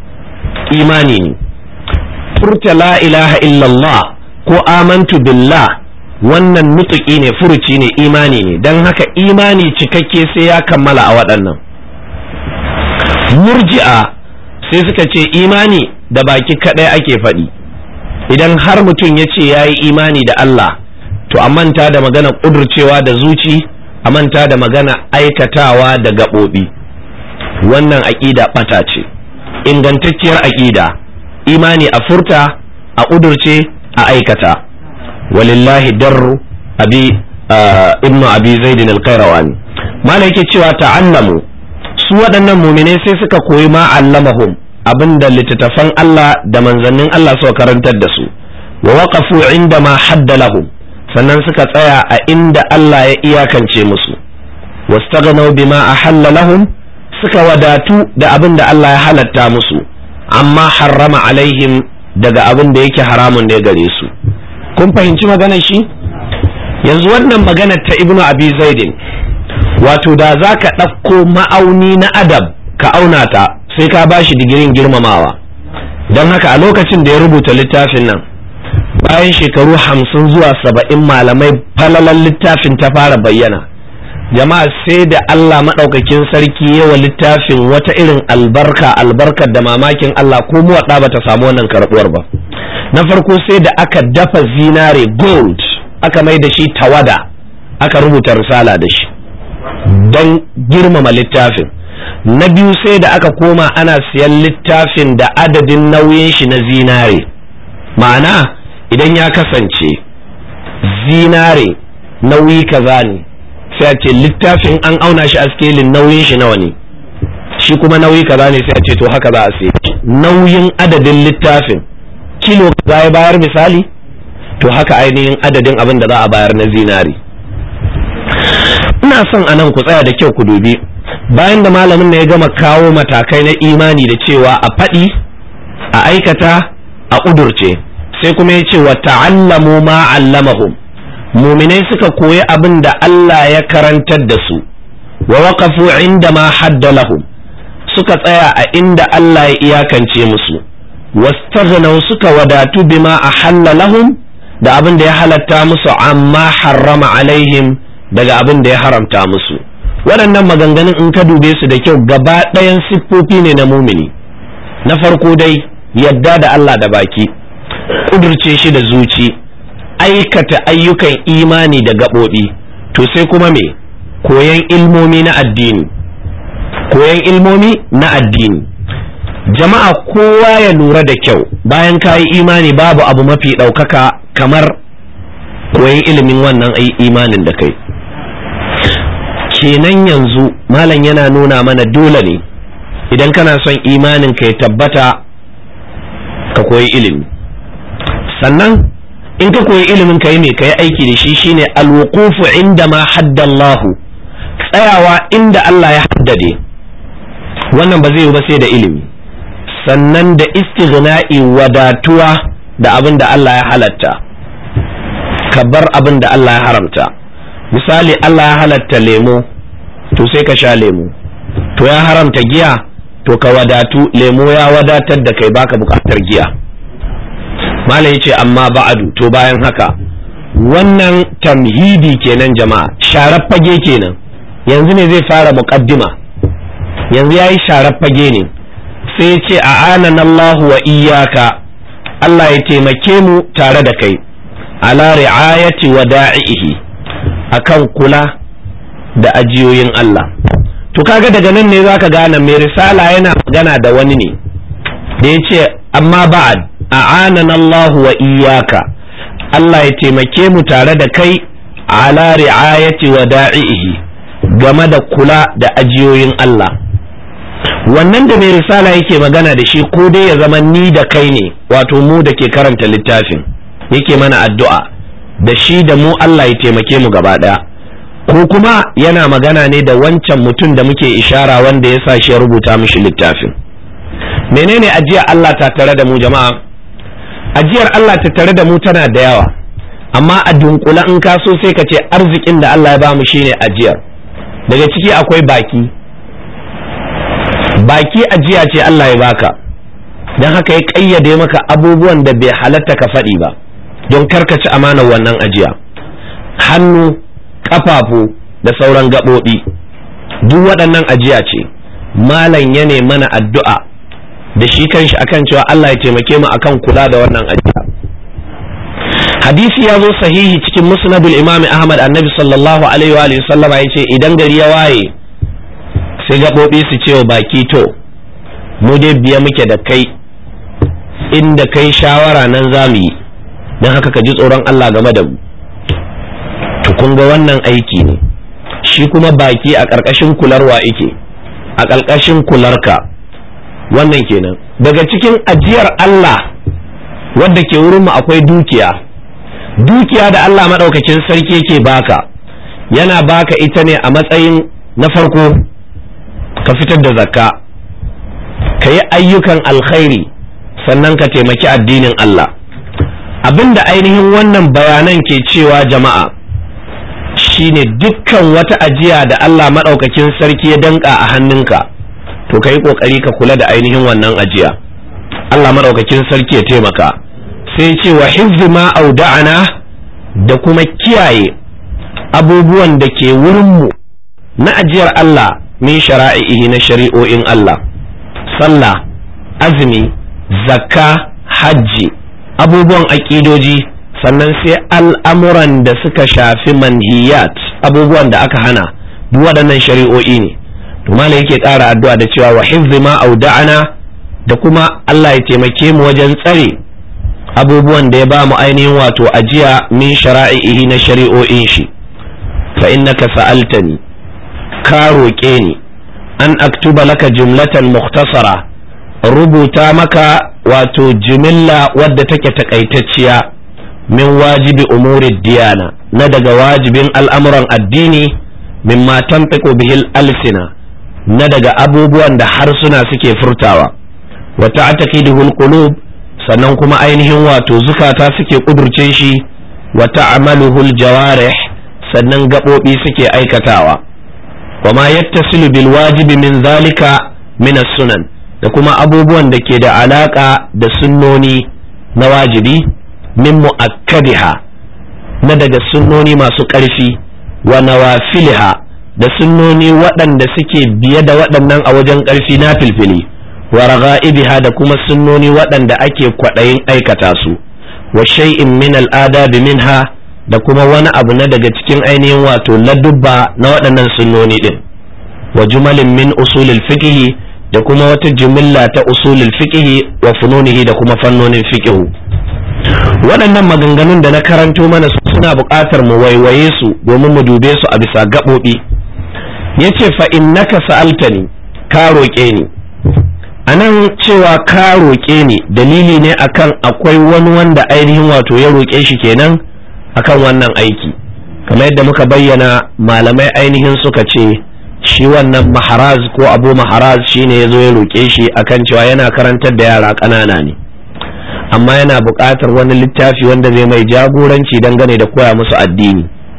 [SPEAKER 1] imani ne furta la ilaha illallah ko amantu billah wannan nutuki ne furuci ne imani ne don haka imani cikakke sai ya kammala a waɗannan murji'a sai suka ce imani da baki kaɗai ake faɗi idan har mutum ya ce ya yi imani da Allah to a manta da magana ƙudurcewa da zuci a manta da magana aikatawa da gaɓoɓi wannan aƙida ɓata ce ingantacciyar aƙida imani a furta a ƙudurce a aikata walillahi darru abi ibnu abi zaidin alkairawani mala yake cewa ta'allamu su waɗannan muminai sai suka koyi ma allamahum abinda littattafan Allah da manzannin Allah suka karantar da su wa waqafu inda ma hadda lahum sannan suka tsaya a inda Allah ya iyakance musu wastaghnau bima ahalla lahum suka wadatu da abin da Allah ya halatta musu amma harrama alaihim daga abin da yake haramun ne gare su kun fahimci maganar shi yanzu wannan maganar ta ibnu abi zaidin wato da za ka ɗauko ma'auni na adab ka auna ta sai ka bashi digirin girmamawa don haka a lokacin da ya rubuta littafin nan bayan shekaru hamsin zuwa saba'in malamai falalan littafin ta fara bayyana jama'a sai da Allah maɗaukakin sarki yawa littafin wata irin albarka albarkar da mamakin Allah ko muwaɗa ba ta samu wannan karɓuwar ba na farko sai da aka dafa zinare gold aka mai da shi tawada aka rubuta risala da shi don girmama littafin na biyu sai da aka koma ana siyan littafin da adadin nauyin shi na zinare ma'ana idan ya kasance zinare nauyi kaza ne sai a ce littafin an auna shi a skelin nauyin shi nawa ne shi kuma nauyi kaza ne sai a ce to haka za a sai nauyin adadin littafin kilo kaza ya bayar misali to haka ainihin adadin abin da za a bayar na zinari ina son a nan ku tsaya da kyau ku dubi bayan da malamin na ya gama kawo matakai na imani da cewa a faɗi a aikata a ƙudurce sai kuma ya ce wa ta'allamu ma allamahum muminai suka koyi abin da Allah ya karantar da su wa waqafu inda ma hadda lahum suka tsaya a inda Allah ya iyakance musu wastaghnaw suka wadatu bima ahalla lahum da abin da ya halatta musu amma harrama alaihim daga abin da ya haramta musu waɗannan maganganun in ka dube su da kyau gaba ɗayan siffofi ne na mumini na farko dai yadda da Allah da baki ƙudurce shi da zuci aikata ayyukan imani da gaɓoɓi to sai kuma me koyan ilmomi na addini koyan ilmomi na addini jama'a kowa ya lura da kyau bayan ka yi imani babu abu mafi ɗaukaka kamar koyan ilimin wannan imanin da kai kenan yanzu malam yana nuna mana dole ne idan kana son imanin ka ya tabbata ka koyi ilimi sannan in ka koyi ilimin ka yi mai ka yi aiki da shi shine alwuqufu inda ma haddallahu tsayawa inda Allah ya haddade wannan ba zai yi ba sai da ilimi sannan da istighna'i wadatuwa da abin da Allah ya halatta ka bar abin da Allah ya haramta misali Allah ya halatta lemo to sai ka sha lemo to ya haramta giya to ka wadatu lemo ya wadatar da kai baka bukatar giya malam yace amma ba'adu to bayan haka wannan tamhidi kenan jama'a sharar fage kenan yanzu ne zai fara muqaddima yanzu yayi sharar fage ne sai ya ce a'anana Allah wa iyyaka Allah ya taimake mu tare da kai ala ri'ayati wada'ihi akan kula da ajiyoyin Allah to kaga daga nan ne zaka gane mai risala yana magana da wani ne da ya ce amma ba'ad a'anana Allah wa iyyaka Allah ya taimake mu tare da kai ala ri'ayati wada'ihi game da kula da ajiyoyin Allah wannan da mai risala yake magana da shi ko dai ya zama ni da kai ne wato mu da ke karanta littafin yake mana addu'a da shi da mu Allah ya taimake mu gaba ɗaya ko kuma yana magana ne da wancan mutum da muke ishara wanda ya sa shi ya rubuta mishi littafin menene ajiyar Allah ta tare da mu jama'a ajiyar Allah ta tare da mu tana da yawa amma a dunkula in ka so sai ka ce arzikin da Allah ya ba mu shine ajiyar daga ciki akwai baki baki ajiya ce Allah ya baka don haka ya ƙayyade maka abubuwan da bai halatta ka faɗi ba don karkaci amanar wannan ajiya hannu ƙafafu da sauran gaɓoɓi duk waɗannan ajiya ce malam ya ne mana addu'a da shi kanshi akan cewa Allah ya taimake mu akan kula da wannan ajiya hadisi ya zo sahihi cikin musnadul imam ahmad annabi sallallahu alaihi wa sallama ya ce idan gari ya waye sai gaɓoɓi su ce wa baki to mu dai biya muke da kai inda kai shawara nan za mu yi don haka ka ji tsoron Allah game da mu to kun ga wannan aiki ne shi kuma baki a ƙarƙashin kularwa ike a ƙarƙashin kularka wannan kenan daga cikin ajiyar Allah wadda ke wurinmu akwai dukiya dukiya da Allah maɗaukakin sarki yake baka yana baka ita ne a matsayin na farko ka fitar da zakka ka yi ayyukan alkhairi sannan ka taimaki addinin Allah abinda ainihin wannan bayanan ke cewa jama'a shine dukkan wata ajiya da Allah maɗaukakin sarki ya danka a hannunka to ka yi ƙoƙari ka kula da ainihin wannan ajiya Allah maɗaukakin sarki ya taimaka sai ce wa hizzi ma auda'ana da kuma kiyaye abubuwan da ke wurinmu na ajiyar Allah min shara'ihi na shari'o'in Allah sallah azumi zakka hajji abubuwan aƙidoji sannan sai al'amuran da suka shafi manhiyat abubuwan da aka hana duk waɗannan shari'o'i ne to malai yake ƙara addu'a da cewa wa hizzi ma auda'ana da kuma Allah ya taimake mu wajen tsare abubuwan da ya ba mu ainihin wato ajiya min shara'ihi na shari'o'in shi fa innaka sa'altani ka roƙe ni an aktuba laka jumlatan mukhtasara rubuta maka wato jimilla wadda take takaitacciya min wajibi umuri diyana na daga wajibin al'amuran addini mimma tanfiqu bihil alsina na daga abubuwan da harsuna suke furtawa wa ta'taqiduhul qulub sannan kuma ainihin wato zukata suke kudurce shi wa ta'maluhul jawarih sannan gaɓoɓi suke aikatawa wa ma yattasilu bil wajibi min zalika min sunan da kuma abubuwan da ke da alaka da sunnoni na wajibi min mu'akkadiha na daga sunnoni masu ƙarfi wa nawafiliha da sunnoni waɗanda suke biye da waɗannan a wajen ƙarfi na filfili wa raga'ibiha da kuma sunnoni waɗanda ake kwaɗayin aikata su wa shay'in min al'adabi minha da kuma wani abu na daga cikin ainihin wato ladubba na waɗannan sunnoni ɗin wa jumalin min usulil fiqhi da kuma wata jumilla ta usulil fiqhi wa fununihi da kuma fannonin fiqhu waɗannan maganganun da na karanto mana suna buƙatar mu waiwaye su domin mu dube su a bisa gaɓoɓi yace fa innaka sa'altani ka roƙe ni a nan cewa ka roƙe ni dalili ne akan akwai wani wanda ainihin wato ya roƙe shi kenan akan wannan aiki kamar yadda muka bayyana malamai ainihin suka ce shi wannan maharaz ko abu maharaz shine ya zo ya roƙe shi akan cewa yana karantar da yara ƙanana ne amma yana buƙatar wani littafi wanda zai mai jagoranci dangane da koya musu addini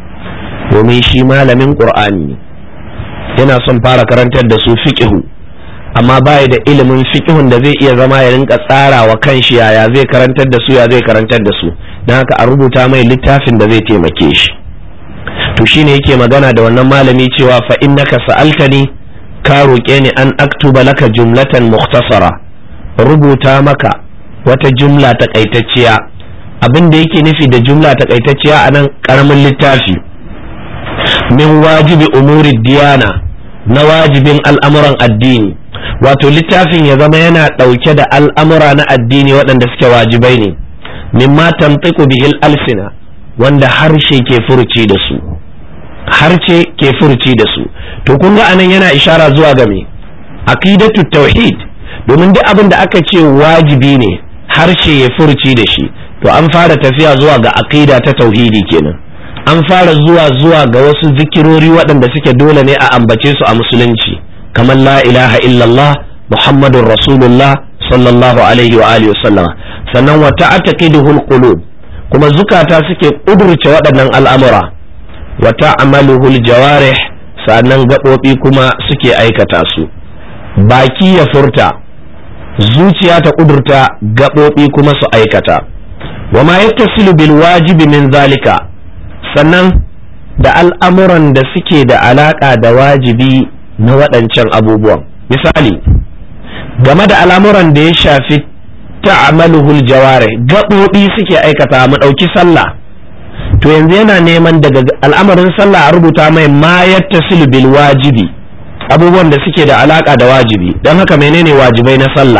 [SPEAKER 1] domin shi malamin ƙur'ani ne yana son fara karantar da su fiƙihu amma baya da ilimin fiƙihun da zai iya zama ya rinka tsara wa kanshi yaya zai karantar da su ya zai karantar da su don haka a rubuta mai littafin da zai taimake shi to shine yake magana da wannan malami cewa fa innaka sa'altani ka roƙe ni an aktuba laka jumlatan mukhtasara rubuta maka wata jumla takaitacciya abin da yake nufi da jumla takaitacciya a nan karamin littafi min wajibi umuri diyana na wajibin al'amuran addini wato littafin ya zama yana ɗauke da al'amura na addini waɗanda suke wajibai ne mimma tamtiku bihil alsina wanda harshe ke furuci da su harshe ke furuci da su to kun ga anan yana ishara zuwa ga me aqidatu tauhid domin duk abin da aka ce wajibi ne harshe ya furuci da shi to an fara tafiya zuwa ga aqida ta tauhidi kenan an fara zuwa zuwa ga wasu zikirori waɗanda suke dole ne a ambace su a musulunci kamar la ilaha illallah muhammadun rasulullah sallallahu alaihi wa alihi wasallam sannan wa ta'taqiduhul qulub kuma zukata suke kudurce waɗannan al'amura wa ta'maluhul jawarih sannan gaɓoɓi kuma suke aikata su baki ya furta zuciya ta kudurta gaɓoɓi kuma su aikata wa ma yattasilu bil wajibi min zalika sannan da al'amuran da suke da alaƙa da wajibi na waɗancan abubuwan misali game da al'amuran da ya shafi ta'amaluhul jaware gaɓoɓi suke aikata mu ɗauki sallah to yanzu yana neman daga al'amarin sallah a rubuta mai ma yattasilu bil wajibi abubuwan da suke da alaƙa da wajibi don haka menene wajibai na sallah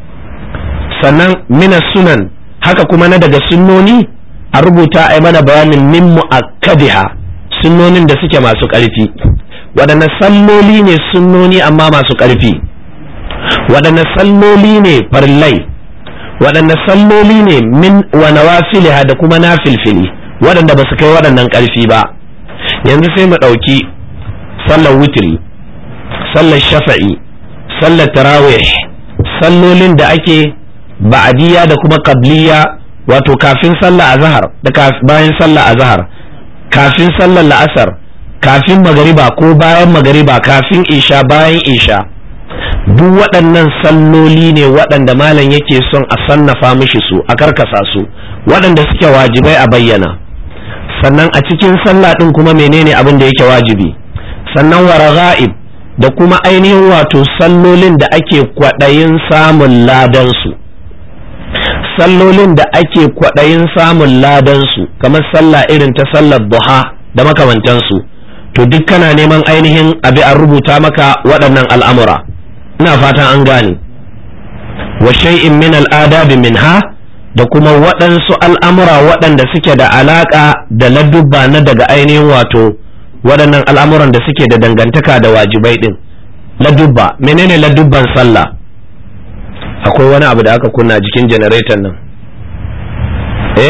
[SPEAKER 1] sannan mina sunan haka kuma na daga sunnoni a rubuta a mana bayanin min mu'akkadiha sunnonin da suke masu ƙarfi waɗanne salloli ne sunnoni amma masu ƙarfi waɗanne salloli ne farillai waɗanne salloli ne min wa nawafiliha da kuma nafilfili waɗanda ba su kai waɗannan ƙarfi ba yanzu sai mu ɗauki sallar witri sallar shafa'i sallar tarawih sallolin da ake ba'adiyya da kuma qabliya wato kafin sallar azhar da bayan sallar azhar kafin sallar la'asar kafin magariba ko bayan magariba kafin isha bayan isha duk waɗannan salloli ne waɗanda malam yake son a sannafa mishi su a karkasa su waɗanda suke wajibai a bayyana sannan a cikin sallah ɗin kuma menene abin da yake wajibi sannan waraga'ib da kuma ainihin wato sallolin da ake kwaɗayin samun ladansu sallolin da ake kwaɗayin samun ladansu kamar sallah irin ta sallar duha da makamantansu to duk kana neman ainihin abi an rubuta maka waɗannan al'amura ina fatan an gane wa shay'in min al'adabi minha da kuma waɗansu al'amura waɗanda suke da alaƙa da ladubba na daga ainihin wato waɗannan al'amuran da suke da dangantaka da wajibai ɗin ladubba menene ladubban sallah akwai wani abu da aka kunna jikin janareton nan eh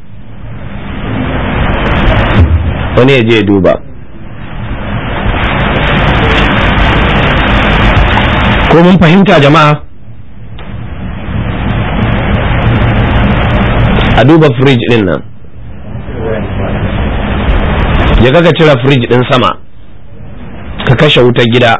[SPEAKER 1] wani ya je duba ko mun fahimta jama'a a duba firij din nan ya ga cire firij din sama ka kashe wutar gida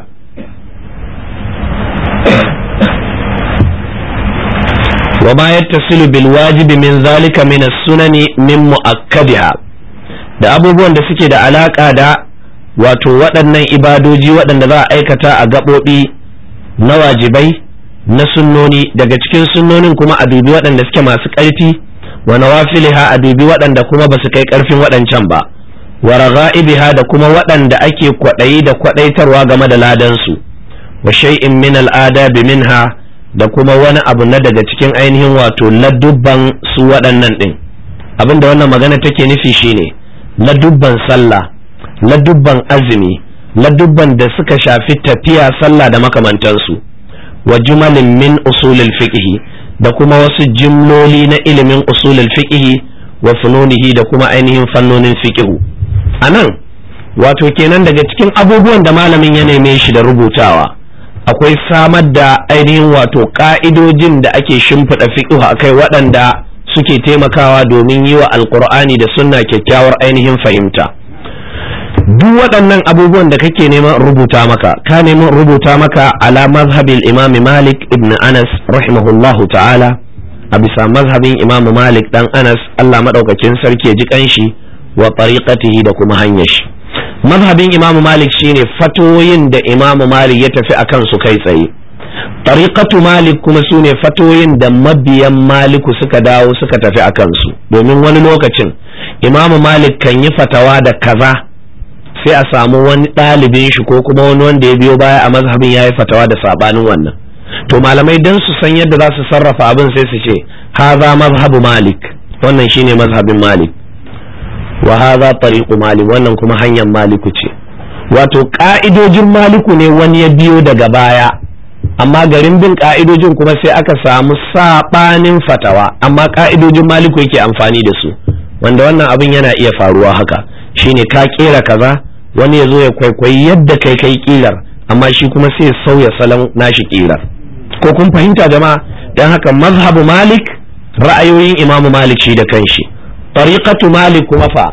[SPEAKER 1] وما يتصل بالواجب من ذلك من السنن من مؤكدها da abubuwan da suke da alaka da wato waɗannan ibadoji waɗanda za a aikata a gaɓoɓi na wajibai na sunnoni daga cikin sunnonin kuma a dubi waɗanda suke masu ƙarfi wa nawafiliha a dubi waɗanda kuma ba su kai ƙarfin waɗancan ba wa ragha'ibiha da kuma waɗanda ake kwaɗayi da kwaɗaitarwa game da ladansu wa shay'in min al'adabi minha da kuma wani abu na daga cikin ainihin wato ladubban su waɗannan ɗin abinda wannan magana take nufi shine ladubban sallah ladubban azumi ladubban da suka shafi tafiya sallah da makamantansu wa jumalin min usulil fiqhi da kuma wasu jimloli na ilimin usulil fiqhi wa fununihi da kuma ainihin fannonin fiqhu anan wato kenan daga cikin abubuwan da malamin ya neme shi da rubutawa akwai samar da ainihin wato ka'idojin da ake shimfiɗa fiqhu akai waɗanda suke taimakawa domin yi wa alkur'ani da sunna kyakkyawar ainihin fahimta duk waɗannan abubuwan da kake neman rubuta maka ka neman rubuta maka ala mazhabin imami malik ibn anas rahimahullahu ta'ala a bisa mazhabin imamu malik dan anas allah maɗaukakin sarki ya ji kanshi wa tariqatihi da kuma hanyar shi mazhabin imamu malik shine fatoyin da imamu malik ya tafi akan su kai tsaye tariqatu malik kuma su ne fatoyin da mabiyan maliku suka dawo suka tafi a kansu domin wani lokacin imamu malik kan yi fatawa da kaza sai a samu wani ɗalibin shi ko kuma wani wanda ya biyo baya a mazhabin ya yi fatawa da sabanin wannan to malamai dan su san yadda za su sarrafa abin sai su ce haza mazhabu malik wannan shine mazhabin malik wa haza tariqu malik wannan kuma hanyar maliku ce wato ka'idojin maliku ne wani ya biyo daga baya amma garin bin ka'idojin kuma sai aka samu sabanin fatawa amma ka'idojin maliku yake amfani da su wanda wannan abin yana iya faruwa haka shine ka kera kaza wani ya zo ya kwaikwayi yadda kai kai kilar amma shi kuma sai sauya salon nashi kilar ko kun fahimta jama'a don haka mazhabu malik ra'ayoyin imamu malik shi da kanshi tariqatu malik kuma fa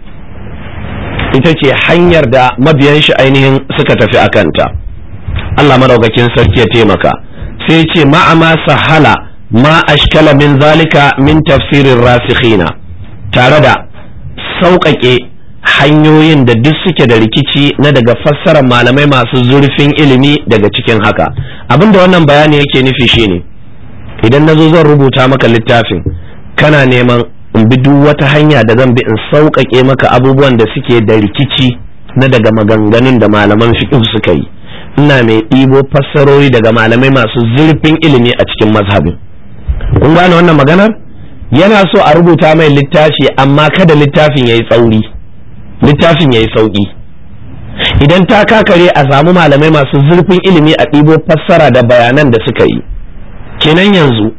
[SPEAKER 1] ita ce hanyar da mabiyan shi ainihin suka tafi a kanta Allah madaukakin sarki ya taimaka sai ce ma'ama sahala ma ashkala min zalika min tafsirin rasikhina tare da sauƙaƙe hanyoyin da duk suke da rikici na daga fassarar malamai masu zurfin ilimi daga cikin haka abinda wannan bayani yake nufi shine idan na zo zan rubuta maka littafin kana neman in bi duk wata hanya da zan bi in sauƙaƙe maka abubuwan da suke da rikici na daga maganganun da malaman fiqh suka yi ina mai ɗibo fassarori daga malamai masu zurfin ilimi a cikin mazhabin kun gane wannan maganar yana so a rubuta mai littafi amma kada littafin ya yi tsauri littafin ya yi sauƙi idan ta kakare a samu malamai masu zurfin ilimi a ɗibo fassara da bayanan da suka yi kenan yanzu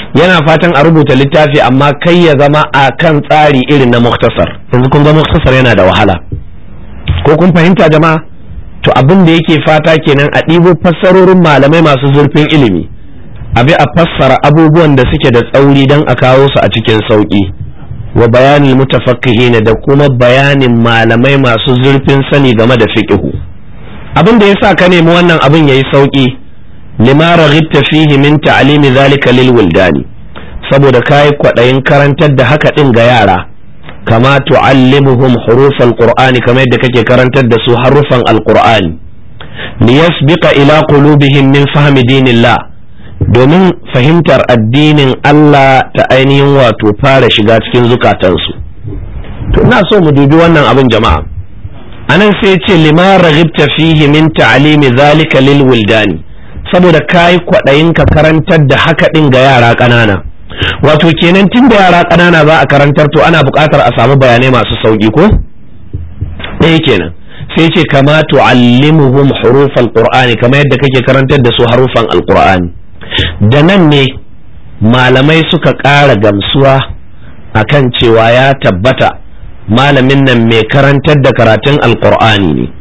[SPEAKER 1] yana fatan a rubuta littafi amma kai ya zama a kan tsari irin na muktasar yanzu kun ga muktasar yana da wahala ko kun fahimta jama'a to abin da yake fata kenan a ɗibo fassarorin malamai masu zurfin ilimi abi a fassara abubuwan da suke da tsauri don a kawo su a cikin sauƙi wa bayanin mutafakkihin da kuma bayanin malamai masu zurfin sani game da fiqhu abin da yasa ka nemi wannan abin yayi sauƙi lima raghibta fihi min ta'limi zalika lil wildani saboda kai kwadayin karantar da haka din ga yara kama tu'allimuhum huruf alqur'ani kamar yadda kake karantar da su harufan alqur'ani liyasbiqa ila qulubihim min fahmi dinillah domin fahimtar addinin Allah ta ainihin wato fara shiga cikin zukatansu to ina so mu dubi wannan abin jama'a anan sai ce lima raghibta fihi min ta'limi zalika lil wildani saboda kai kwadayin ka karantar da haka din ga yara ƙanana wato kenan tun da yara ƙanana za a karantar to ana buƙatar a samu bayanai masu sauƙi ko ɗaya kenan sai ce kama tu'allimuhum hurufal qur'ani kamar yadda kake karantar da su harufan alqur'ani da nan ne malamai suka ƙara gamsuwa akan cewa ya tabbata malamin nan mai karantar da karatun alqur'ani ne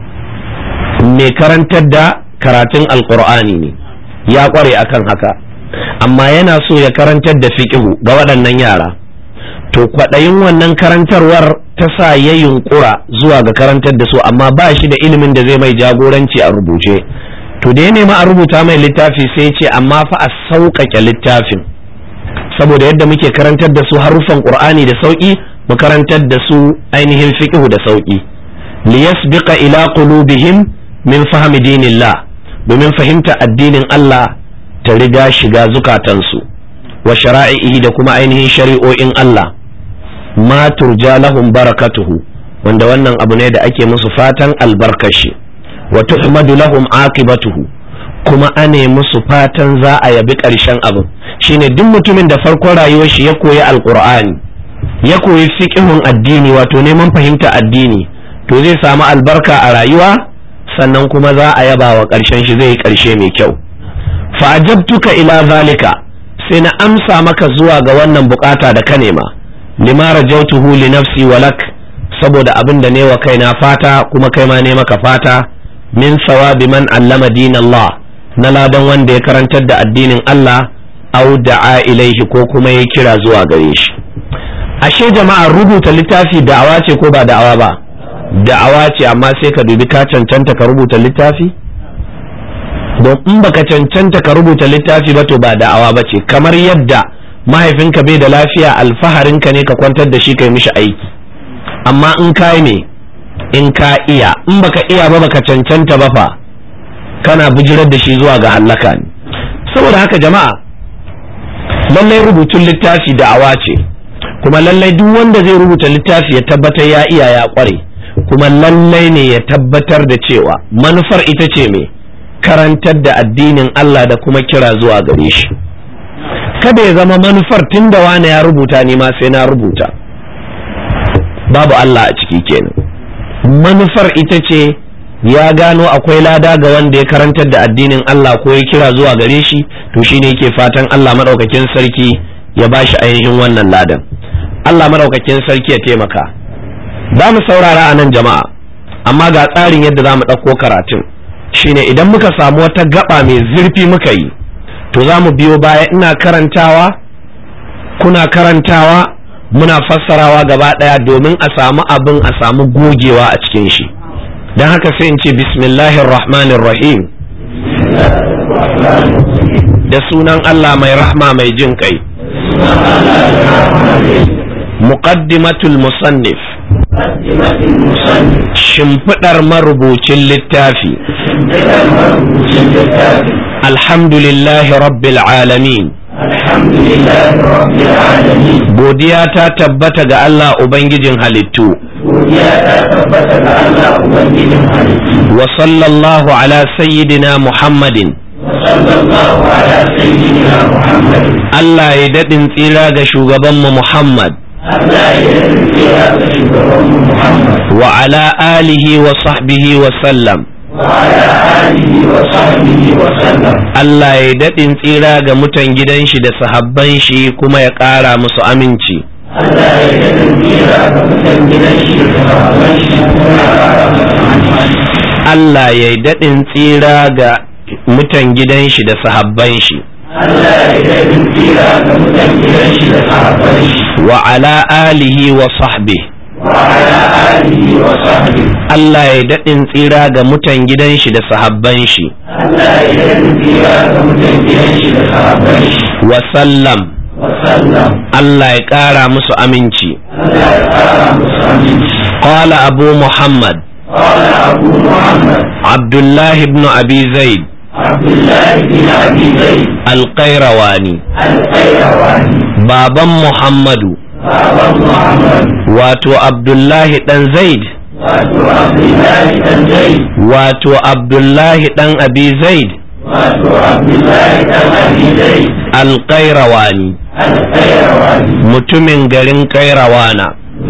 [SPEAKER 1] mai karantar da karatun alqur'ani ne ya ƙware akan haka amma yana so ya karantar da fiƙihu ga waɗannan yara to kwaɗayin wannan karantarwar ta sa ya yunƙura zuwa ga karantar da su amma ba shi da ilimin da zai mai jagoranci a rubuce to da ya nema a rubuta mai littafi sai ce amma fa a sauƙaƙe littafin saboda yadda muke karantar da su haruffan ƙur'ani da sauƙi mu karantar da su ainihin fiƙihu da sauƙi liyasbiqa ila qulubihim min fahmi dinillah domin fahimta addinin Allah ta riga shiga zukatansu wa shara'ihi da kuma ainihin shari'o'in Allah ma turja lahum barakatuhu wanda wannan abu ne da ake musu fatan albarkashi wa tuhmadu lahum aqibatuhu kuma ane musu fatan za a yabi ƙarshen abin shine duk mutumin da farkon rayuwar shi ya koyi alqur'ani ya koyi fiqhun addini wato neman fahimta addini to zai samu albarka a rayuwa sannan kuma za a yaba wa ƙarshen shi zai yi ƙarshe mai kyau fa'ajabtuka ila zalika sai na amsa maka zuwa ga wannan bukata da ka nema lima rajautuhu li nafsi walak saboda abin da ne wa kaina fata kuma kai ma ne maka fata min sawabi man allama din Allah na ladan wanda ya karantar da addinin Allah au da'a ilaihi ko kuma ya kira zuwa gare shi ashe jama'a rubuta littafi da'awa ce ko ba da'awa ba da'awa ce amma sai ka dubi ka cancanta ka rubuta littafi don in baka cancanta ka rubuta littafi ba to ba da'awa ba ce kamar yadda mahaifinka bai da lafiya alfaharinka ne ka kwantar da shi kai mishi aiki amma in ka ne in ka iya in baka iya ba baka cancanta ba fa kana bijirar da shi zuwa ga hallaka ne saboda haka jama'a lallai rubutun littafi da'awa ce kuma lallai duk wanda zai rubuta littafi ya tabbatar ya iya ya kware kuma lallai ne ya tabbatar da cewa manufar ita ce me karantar da addinin Allah da kuma kira zuwa gare shi kada ya zama manufar tun da wane ya rubuta ni ma sai na rubuta babu Allah a ciki kenan manufar ita ce ya gano akwai lada ga wanda ya karantar da addinin Allah ko ya kira zuwa gare shi to shine yake fatan Allah madaukakin sarki ya bashi ainihin wannan ladan Allah madaukakin sarki ya taimaka za mu saurara a nan jama'a amma ga tsarin yadda za mu ɗauko karatun shine idan muka samu wata gaba mai zurfi muka yi to za mu biyo baya ina karantawa kuna karantawa muna fassarawa gaba ɗaya domin a samu abin a samu gogewa a cikin shi don haka sai in ce bismillahir rahmanir rahim da sunan Allah mai rahma mai jin kai muqaddimatul musannif shimfiɗar marubucin littafi alhamdulillahi rabbil alamin godiya ta tabbata ga Allah Ubangijin halittu wa sallallahu ala sayyidina Muhammadin Allah ya daɗin tsira ga shugabanmu Muhammad wa ala alihi wa sahbihi wa sallam
[SPEAKER 2] وعلى آله وصحبه وسلم
[SPEAKER 1] Allah ya daɗin tsira ga mutan gidan shi da sahabban shi kuma ya ƙara musu aminci
[SPEAKER 2] Allah ya daɗin tsira ga mutan gidan shi da sahabban shi kuma ya ƙara musu aminci
[SPEAKER 1] Allah ya daɗin tsira ga mutan gidan shi da sahabban shi
[SPEAKER 2] Allah ya daɗin tsira ga mutan gidan shi da sahabban shi
[SPEAKER 1] wa ala alihi wa sahbihi
[SPEAKER 2] وعلى آله وصحبه
[SPEAKER 1] Allah ya daɗin tsira ga mutan gidan shi da sahabban shi
[SPEAKER 2] Allah ya daɗin tsira ga mutan gidan shi da sahabban shi
[SPEAKER 1] wa sallam
[SPEAKER 2] وسلم
[SPEAKER 1] Allah ya ƙara musu aminci
[SPEAKER 2] Allah ya ƙara musu aminci
[SPEAKER 1] qala abu muhammad
[SPEAKER 2] قال أبو محمد
[SPEAKER 1] abdullah ibn abi zaid
[SPEAKER 2] عبد الله بن أبي زيد
[SPEAKER 1] alqairawani
[SPEAKER 2] القيرواني
[SPEAKER 1] baban muhammadu
[SPEAKER 2] بابا محمد
[SPEAKER 1] wato abdullahi dan zaid
[SPEAKER 2] واتو عبد الله بن زيد
[SPEAKER 1] wato abdullahi dan abi zaid
[SPEAKER 2] واتو عبد الله بن أبي زيد
[SPEAKER 1] alqairawani
[SPEAKER 2] القيرواني
[SPEAKER 1] mutumin garin kairawana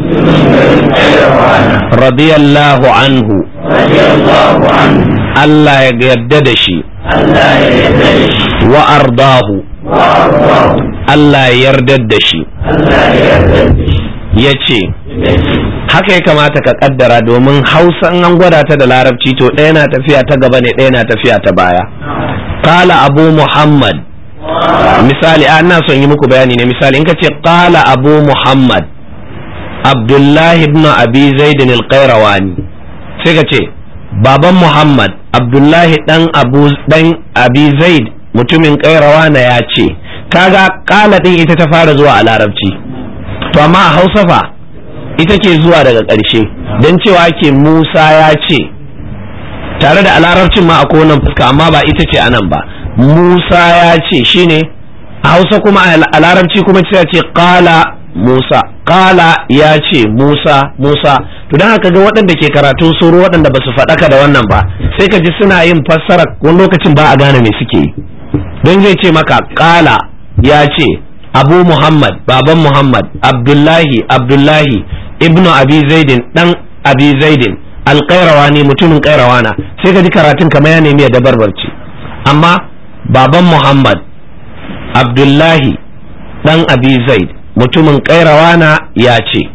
[SPEAKER 2] القيرواني
[SPEAKER 1] radiyallahu anhu
[SPEAKER 2] رضي الله عنه
[SPEAKER 1] Allah ya yarda da shi
[SPEAKER 2] الله يدرش
[SPEAKER 1] wa ardahu
[SPEAKER 2] وأرضاه
[SPEAKER 1] Allah ya yarda da shi
[SPEAKER 2] الله يدرش
[SPEAKER 1] ya ce haka ya kamata ka kaddara domin hausa in an gwada ta da larabci to ɗaya na tafiya ta gaba ne ɗaya na tafiya ta baya qala abu muhammad misali a ina son yi muku bayani ne misali in ka ce qala abu muhammad abdullahi ibn abi zaidin al-qayrawani sai ka ce baban muhammad abdullahi dan abu dan abi zaid mutumin qayrawana ya ce kaga qala din ita ta fara zuwa a larabci to amma a hausa fa ita ke zuwa daga ƙarshe don cewa ke musa ya ce tare da a larabcin ma akwai wannan fuska amma ba ita ce anan ba musa ya ce shine a hausa kuma a larabci kuma ce ce kala musa kala ya ce musa musa to don haka ga waɗanda ke karatun suru waɗanda ba su faɗaka da wannan ba sai ka ji suna yin fassara wani lokacin ba a gane me suke yi don zai ce maka kala ya ce abu muhammad baban muhammad abdullahi abdullahi ibnu abi zaidin dan abi zaidin alƙairawani mutumin ƙairawana sai ka ji karatun kamar ya nemi ya dabarbarci amma baban muhammad abdullahi dan abi zaid mutumin ƙairawana ya ce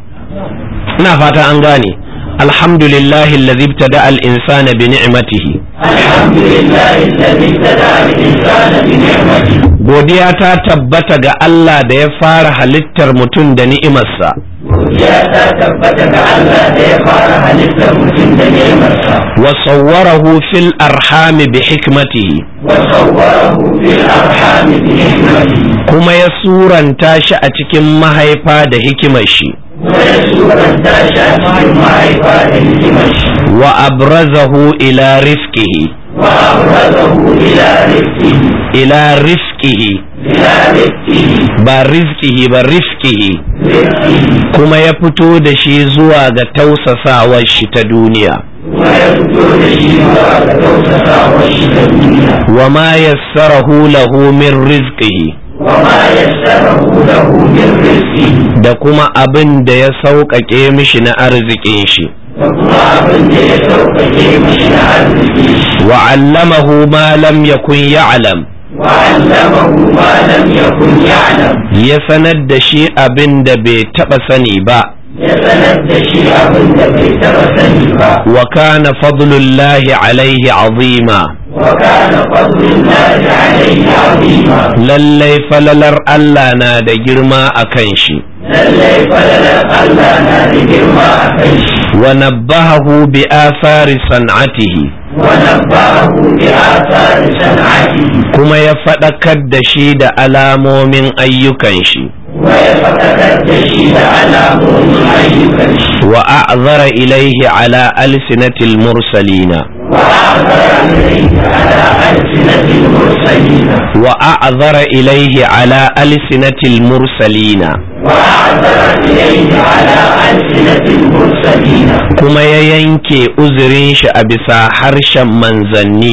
[SPEAKER 1] ina fata an gane alhamdulillahi allazi ibtada al-insana bi ni'matihi
[SPEAKER 2] الحمد لله الذي ابتدع الإنسان بنعمته
[SPEAKER 1] godiya ta tabbata ga Allah da ya fara halittar mutum da ni'imarsa
[SPEAKER 2] godiya ta tabbata ga Allah da ya fara halittar mutum da ni'imarsa
[SPEAKER 1] wa sawwarahu fil arhami bi hikmatihi
[SPEAKER 2] wa sawwarahu fil arham bi hikmatihi
[SPEAKER 1] kuma ya suranta shi a cikin mahaifa da hikimar shi
[SPEAKER 2] wa ya suranta shi a cikin mahaifa da hikimar shi
[SPEAKER 1] wa abrazahu ila rifqihi
[SPEAKER 2] wa abrazahu ila rizqihi
[SPEAKER 1] ila rifqihi
[SPEAKER 2] ila rizqihi
[SPEAKER 1] ba rizqihi ba rifqihi
[SPEAKER 2] rizqihi
[SPEAKER 1] kuma ya fito da shi zuwa ga tausasawar shi ta duniya
[SPEAKER 2] wa ya fito da shi zuwa ga tausasawar shi ta duniya
[SPEAKER 1] wa ma yassarahu lahu min rizqihi
[SPEAKER 2] wa ma yassarahu lahu min rizqihi
[SPEAKER 1] da kuma abin da ya sauƙaƙe mishi na arzikin shi
[SPEAKER 2] da kuma abin da ya sauƙaƙe mashi na arziki
[SPEAKER 1] wa allamahu ma lam yakun ya'lam
[SPEAKER 2] wa allamahu ma lam yakun ya'lam
[SPEAKER 1] ya sanar da shi abin da bai taɓa sani ba
[SPEAKER 2] ya sanar da shi abin da bai taɓa sani ba
[SPEAKER 1] wa kana fadlullahi alaihi azima
[SPEAKER 2] wa kana fadlullahi alayhi azima
[SPEAKER 1] lallai falalar Allah na da girma a kan shi
[SPEAKER 2] lallai falalar Allah na da girma a kan shi
[SPEAKER 1] wa nabbahahu bi athari san'atihi
[SPEAKER 2] wa nabbahu bi athari san'atihi
[SPEAKER 1] kuma ya faɗakar da shi da alamomin ayyukan shi
[SPEAKER 2] wa ya faɗakar da shi da alamomin ayyukan shi
[SPEAKER 1] wa a'zara ilaihi ala alsinatil mursalina
[SPEAKER 2] wa a'zara ilayhi ala alsinatil mursalina
[SPEAKER 1] wa a'zara ilaihi ala alsinatil mursalina
[SPEAKER 2] wa a'zara ilayhi ala alsinatil mursalina
[SPEAKER 1] kuma ya yanke uzurin shi a bisa harshen manzanni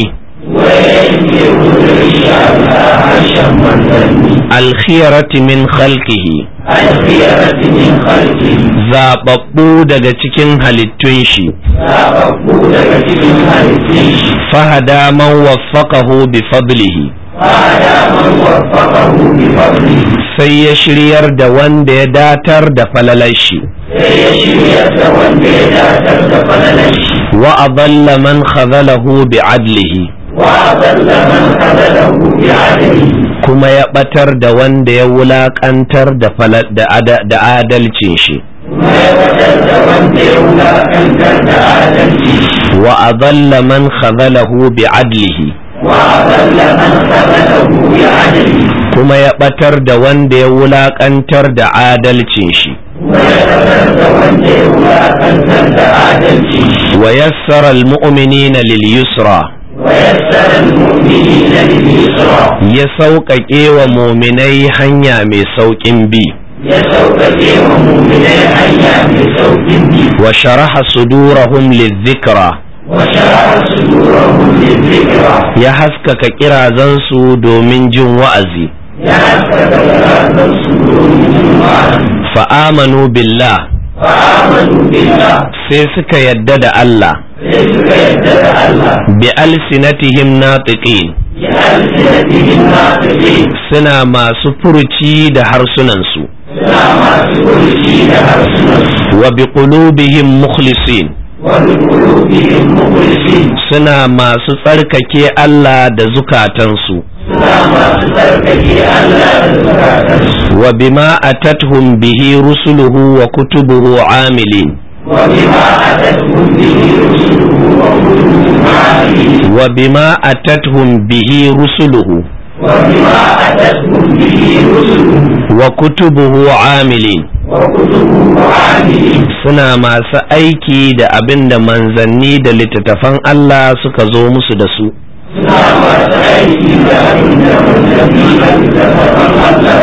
[SPEAKER 2] وينكر الرجال عرشا منزلني
[SPEAKER 1] alkhiyarati min khalqihi
[SPEAKER 2] الخيرة من خلقه
[SPEAKER 1] zababbu daga cikin halittun shi
[SPEAKER 2] سابقوا لك cikin halittun shi
[SPEAKER 1] fahada man waffaqahu bi fadlihi
[SPEAKER 2] فهدى من وفقه بفضله
[SPEAKER 1] sai ya shiryar da wanda ya datar da falalar shi
[SPEAKER 2] sai ya shirya da wanda ya datar da falalar shi
[SPEAKER 1] wa adalla man khazalahu bi adlihi
[SPEAKER 2] وأضل من خذله بعدله
[SPEAKER 1] kuma ya batar da wanda ya wulakantar da fala- da ada- da adalcin shi
[SPEAKER 2] ما يبدل da wanda ya wulakantar da adalci
[SPEAKER 1] wa adalla man khazalahu bi adlihi
[SPEAKER 2] وأضل من خذله بعدله
[SPEAKER 1] kuma ya batar da wanda ya wulakantar da adalcin shi
[SPEAKER 2] ما يبدل da wanda ya wulakantar da adalci
[SPEAKER 1] wa yassara almu'minina lil yusra
[SPEAKER 2] ويسر المؤمنين لليسرى
[SPEAKER 1] ya sauƙaƙe wa muminai hanya mai sauƙin bi
[SPEAKER 2] يسوق ومؤمني حيا بسوق به
[SPEAKER 1] wa sharaha sudurahum lidhikra
[SPEAKER 2] وشرح صدورهم للذكرى
[SPEAKER 1] ya haskaka kirazansu domin jin wa'azi
[SPEAKER 2] يحسب كلام صدورهم وعلم
[SPEAKER 1] fa'amanu billah
[SPEAKER 2] فآمنوا بالله
[SPEAKER 1] sai suka yadda da Allah
[SPEAKER 2] ليسك يدد الله
[SPEAKER 1] bi alsinatihim natiqin
[SPEAKER 2] بألسنتهم ناطقين
[SPEAKER 1] suna masu furuci da harsunansu
[SPEAKER 2] سلام سكرتي لأرسنس
[SPEAKER 1] wa bi qulubihim mukhlisin
[SPEAKER 2] وبقلوبهم مخلصين
[SPEAKER 1] suna masu tsarkake Allah da zukatansu
[SPEAKER 2] سلام سكرتي ألا زكاتنس
[SPEAKER 1] wa bima atathum bihi rusuluhu wa kutubuhu amilin
[SPEAKER 2] وبما أتتهم به رسله وكتبه عالمين
[SPEAKER 1] wa bima atathum bihi rusuluhu
[SPEAKER 2] وبما أتتهم به رسله
[SPEAKER 1] wa kutubuhu amilin
[SPEAKER 2] وكتبه عالمين
[SPEAKER 1] suna masu aiki da abin da manzanni da littattafan Allah suka zo musu da su
[SPEAKER 2] سلام سعيد لأن من الله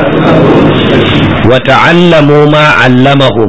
[SPEAKER 1] wa ta'allamu ma 'allamahum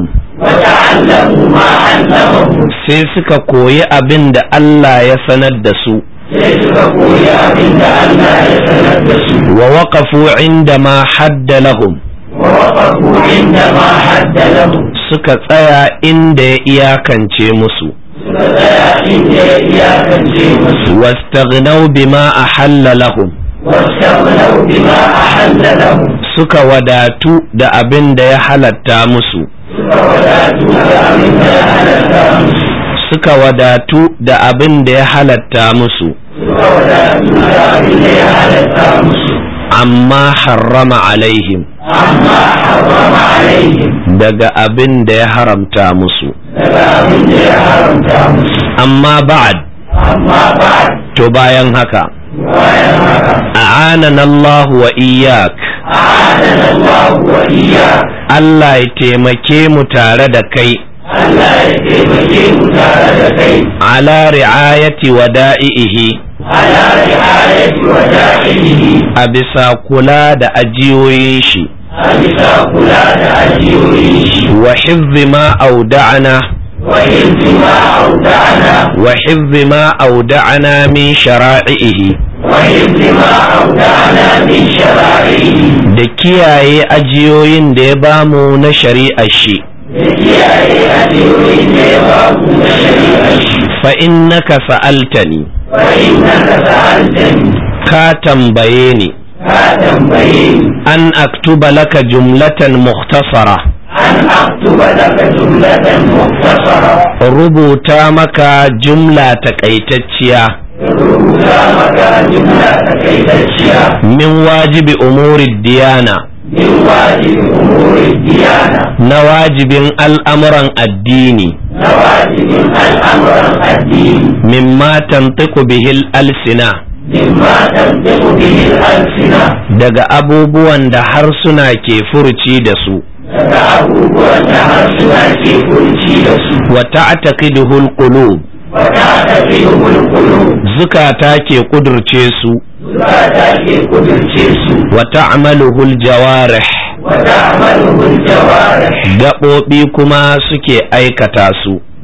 [SPEAKER 2] وتعلموا ما علمهم
[SPEAKER 1] sai suka koyi abin da Allah ya sanar da su
[SPEAKER 2] sai suka koyi abin da Allah ya sanar da su
[SPEAKER 1] wa waqafu inda ma hadda lahum
[SPEAKER 2] wa waqafu inda ma hadda lahum
[SPEAKER 1] suka tsaya inda ya iyakance musu
[SPEAKER 2] suka tsaya inda ya iyakance musu
[SPEAKER 1] واستغنوا بما أحل لهم
[SPEAKER 2] واستغنوا بما أحل لهم
[SPEAKER 1] suka wadatu da abin da ya halatta musu
[SPEAKER 2] suka wadatu da abin da ya halatta musu
[SPEAKER 1] suka wadatu da abin da ya halatta musu
[SPEAKER 2] suka wadatu da abin da ya halatta musu
[SPEAKER 1] amma harrama alaihim
[SPEAKER 2] amma harrama alaihim
[SPEAKER 1] daga abin da ya haramta musu
[SPEAKER 2] daga abin da ya haramta musu
[SPEAKER 1] amma ba'ad
[SPEAKER 2] amma ba
[SPEAKER 1] to bayan haka
[SPEAKER 2] bayan haka
[SPEAKER 1] a'anana Allah wa iyyak
[SPEAKER 2] a'adana Allah wa iyyak
[SPEAKER 1] Allah ya taimake mu tare da kai
[SPEAKER 2] Allah ya taimake mu tare da kai
[SPEAKER 1] ala ri'ayati wada'ihi
[SPEAKER 2] ala ri'ayati wa da'ilihi
[SPEAKER 1] a bisa kula da ajiyoyin shi
[SPEAKER 2] a bisa kula da ajiyoyin shi
[SPEAKER 1] wa hifzi ma auda'ana
[SPEAKER 2] wa hifzi ma auda'ana
[SPEAKER 1] wa hifzi ma auda'ana min shara'ihi
[SPEAKER 2] wa hifzi ma auda'ana min shara'ihi
[SPEAKER 1] da kiyaye ajiyoyin da ya bamu na shari'ar shi
[SPEAKER 2] da kiyaye ajiyoyin da ya babu na shari'ar shi
[SPEAKER 1] fa innaka sa'altani
[SPEAKER 2] fa innaka sa'altani
[SPEAKER 1] ka tambaye ni
[SPEAKER 2] ka tambaye ni
[SPEAKER 1] an aktuba laka jumlatan mukhtasara
[SPEAKER 2] an aktuba laka jumlatan mukhtasara
[SPEAKER 1] rubuta maka jumla takaitacciya
[SPEAKER 2] rubuta maka jumla takaitacciya
[SPEAKER 1] min wajibi umuri diyana
[SPEAKER 2] min wajibi umuri diyana
[SPEAKER 1] na wajibin al'amuran addini
[SPEAKER 2] na wajibin al'amuran addini
[SPEAKER 1] mimma tantiqu bihil alsina
[SPEAKER 2] mimma tantiqu bihi al-alsina
[SPEAKER 1] daga abubuwan da harsuna ke furuci da su
[SPEAKER 2] daga abubuwan da harsuna ke furci da su
[SPEAKER 1] wa ta'taqiduhu alqulub
[SPEAKER 2] wa ta'taqidu al-qulub
[SPEAKER 1] zukata ke kudurce su
[SPEAKER 2] zukata ke kudurce su
[SPEAKER 1] wa ta'maluhu aljawarih
[SPEAKER 2] wa ta'malu al-jawarih
[SPEAKER 1] gaɓoɓi kuma suke aikata su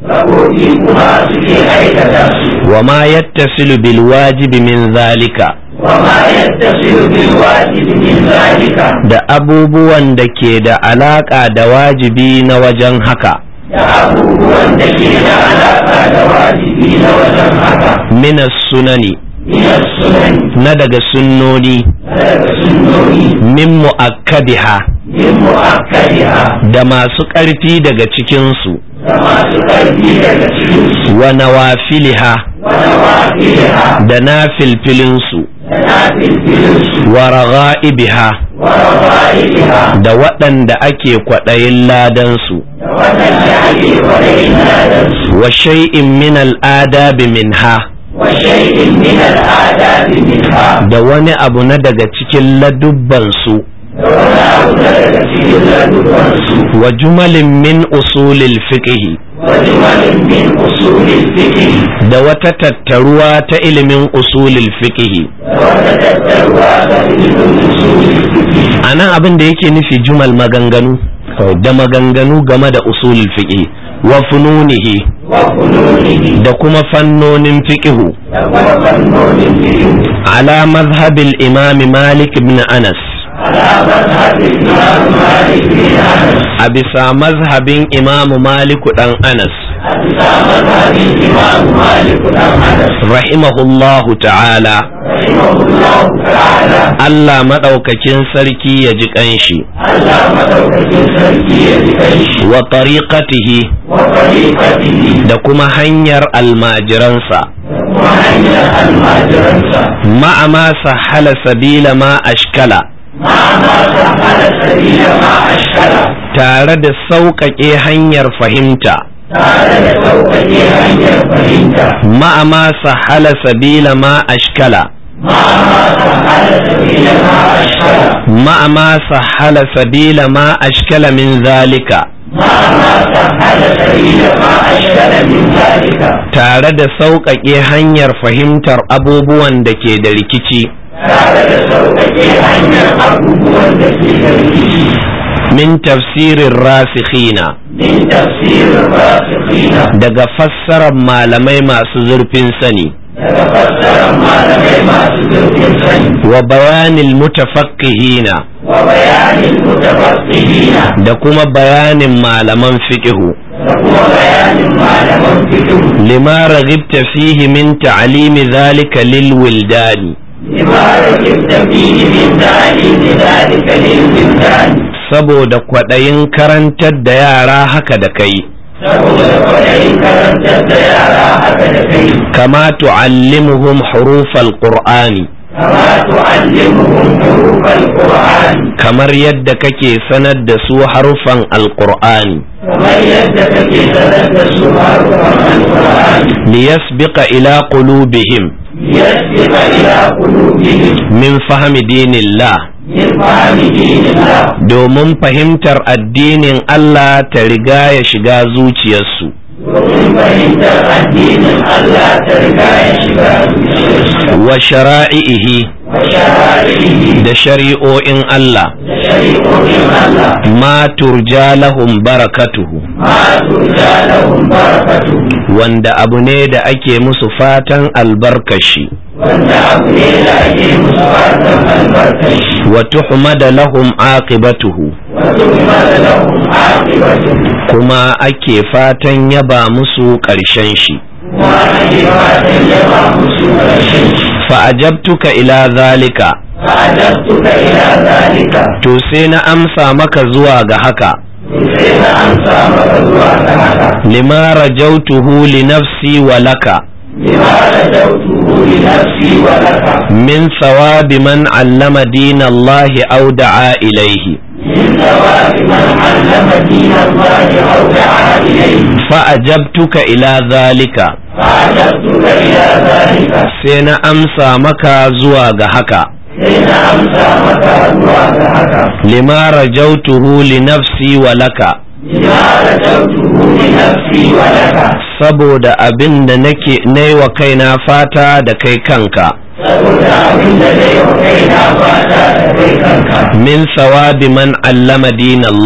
[SPEAKER 2] gaɓoɓi kuma suke aikata su
[SPEAKER 1] wa ma yattasilu bil wajibi min zalika
[SPEAKER 2] wa ma yattasilu bil wajibi min zalika
[SPEAKER 1] da abubuwan da ke da alaka da wajibi na wajen haka
[SPEAKER 2] da abubuwan da ke da alaƙa da wajibi na wajen haka
[SPEAKER 1] min sunani
[SPEAKER 2] min sunan
[SPEAKER 1] na daga sunnoni
[SPEAKER 2] daga sunnoni
[SPEAKER 1] min mu'akkadiha
[SPEAKER 2] min mu'akkadiha
[SPEAKER 1] da masu ƙarfi daga cikinsu
[SPEAKER 2] da masu ƙarfi daga cikinsu
[SPEAKER 1] wa nawafiliha
[SPEAKER 2] wa nawafiliha
[SPEAKER 1] da na filfilinsu
[SPEAKER 2] da nafilfilinsu
[SPEAKER 1] wa raga'ibiha
[SPEAKER 2] wa rafa'iha
[SPEAKER 1] da waɗanda ake kwaɗayin ladansu
[SPEAKER 2] da waɗanda ake kwaɗayin ladansu
[SPEAKER 1] wa shay'in min al'adabi minha
[SPEAKER 2] wa shay'in min al'adabi minha
[SPEAKER 1] da wani abu na daga cikin ladubbansu
[SPEAKER 2] da wani abu na daga cikin ladubansu
[SPEAKER 1] wa jumalin min usulil fiqhi
[SPEAKER 2] wa jumalin min usulil fiqh
[SPEAKER 1] da wata tattaruwa ta ilimin usulil fiqhi
[SPEAKER 2] da wata tattaruwa ta ilimin usulil fiqh
[SPEAKER 1] a nan abin da yake nufi jumal maganganu da maganganu game da usulil fiqhi wa fununihi
[SPEAKER 2] wa fununihi
[SPEAKER 1] da kuma fannonin fiqhu
[SPEAKER 2] da kuma fannonin fiqh
[SPEAKER 1] ala mazhabil imam malik ibn anas
[SPEAKER 2] ala mazhabin imam malik bin anas
[SPEAKER 1] a bisa mazhabin imam malik dan anas
[SPEAKER 2] a bisa mazhabin imam malik dan anas
[SPEAKER 1] rahimahullahu ta'ala
[SPEAKER 2] rahimahullahu ta'ala
[SPEAKER 1] Allah madaukakin sarki ya ji kanshi
[SPEAKER 2] Allah madaukakin sarki ya ji kanshi
[SPEAKER 1] wa tariqatihi
[SPEAKER 2] wa tariqatihi
[SPEAKER 1] da kuma hanyar almajiransa
[SPEAKER 2] da kuma hanyar almajiransa
[SPEAKER 1] ma'a ma sahala sabila ma ashkala
[SPEAKER 2] ma ma sahala sabila ma ashkala
[SPEAKER 1] tare da sauƙaƙe hanyar fahimta
[SPEAKER 2] tare da sauƙaƙe hanyar fahimta
[SPEAKER 1] ma'a ma sahala sabila ma ashkala
[SPEAKER 2] ma ma sahala sabila ma ashkala
[SPEAKER 1] ma'a ma sahala sabila ma ashkala min zalika
[SPEAKER 2] ma ma sahala sabila ma ashkala min zalika
[SPEAKER 1] tare da sauƙaƙe hanyar fahimtar abubuwan da ke da rikici
[SPEAKER 2] tare da sauƙaƙe hanyar abubuwan da ke da rikici
[SPEAKER 1] min tafsirin rasikhina
[SPEAKER 2] min tafsirin rasikhina
[SPEAKER 1] daga fassarar malamai masu zurfin sani
[SPEAKER 2] daga fassarar malamai masu zurfin sani
[SPEAKER 1] wa bayanil mutafaqqihina
[SPEAKER 2] wa bayanin mutafassihina
[SPEAKER 1] da kuma bayanin malaman fiqhu
[SPEAKER 2] da kuma bayanin malaman fiqh
[SPEAKER 1] lima raghibta fihi min ta'limi dhalika lil wildani
[SPEAKER 2] lima rajibta fihi min ta'limi dhalika lil wildani
[SPEAKER 1] saboda kwaɗayin karantar da yara haka da kai
[SPEAKER 2] saboda kwaɗayin karantar da yara haka da kai
[SPEAKER 1] kama tu'allimuhum hurufal qur'ani
[SPEAKER 2] kama tu'allimuhum hurufal qur'an
[SPEAKER 1] kamar yadda kake sanar da su harufan alqur'ani
[SPEAKER 2] kamar yadda kake sanar da su harufan alqur'ani
[SPEAKER 1] liyasbiqa ila qulubihim
[SPEAKER 2] liyasbiqa ila qulubihim
[SPEAKER 1] min fahmi dinillah
[SPEAKER 2] min fahmi dinillah
[SPEAKER 1] domin fahimtar addinin Allah ta riga ya shiga zuciyarsu
[SPEAKER 2] domin fahimtar addinin Allah ta riga ya shiga zuciyarsu
[SPEAKER 1] wa shara'ihi
[SPEAKER 2] wa shara'ihi
[SPEAKER 1] da shari'o'in Allah
[SPEAKER 2] da shari'o'in Allah
[SPEAKER 1] ma turja lahum barakatuhu
[SPEAKER 2] ma turja lahum barakatuhu
[SPEAKER 1] wanda abu ne da ake musu fatan albarkashi
[SPEAKER 2] wanda abu ne da ake musu fatan albarkashi
[SPEAKER 1] wa tuhmada lahum aqibatuhu
[SPEAKER 2] wa tuhmada lahum aqibatuhu
[SPEAKER 1] kuma ake fatan yaba musu ƙarshen shi
[SPEAKER 2] kuma ake fatan yaba musu ƙarshen shi
[SPEAKER 1] fa'ajabtuka ila zalika
[SPEAKER 2] fa'adabtuka ila zalika
[SPEAKER 1] to sai na amsa maka zuwa ga haka
[SPEAKER 2] sai na amsa maka zuwa ga haka
[SPEAKER 1] lima rajautuhu li nafsi wa laka
[SPEAKER 2] lima rajautuhu li nafsi wa laka
[SPEAKER 1] min thawabi man allama dina Allah aw da'a ilayhi
[SPEAKER 2] من ثواب من علم دين الله أو دعا إليه
[SPEAKER 1] fa'ajabtuka ila zalika
[SPEAKER 2] فعجبتك إلى ذلك
[SPEAKER 1] sai na amsa maka zuwa ga haka
[SPEAKER 2] حين أمسى مكة وأدعك
[SPEAKER 1] lima rajautuhu li nafsi wa laka
[SPEAKER 2] لما رجوته لنفسي ولك
[SPEAKER 1] saboda abin da nake nai wa kaina fata da kai kanka
[SPEAKER 2] saboda abin da zai wa kaina fata da kai kanka
[SPEAKER 1] min sawabi man allama din Allah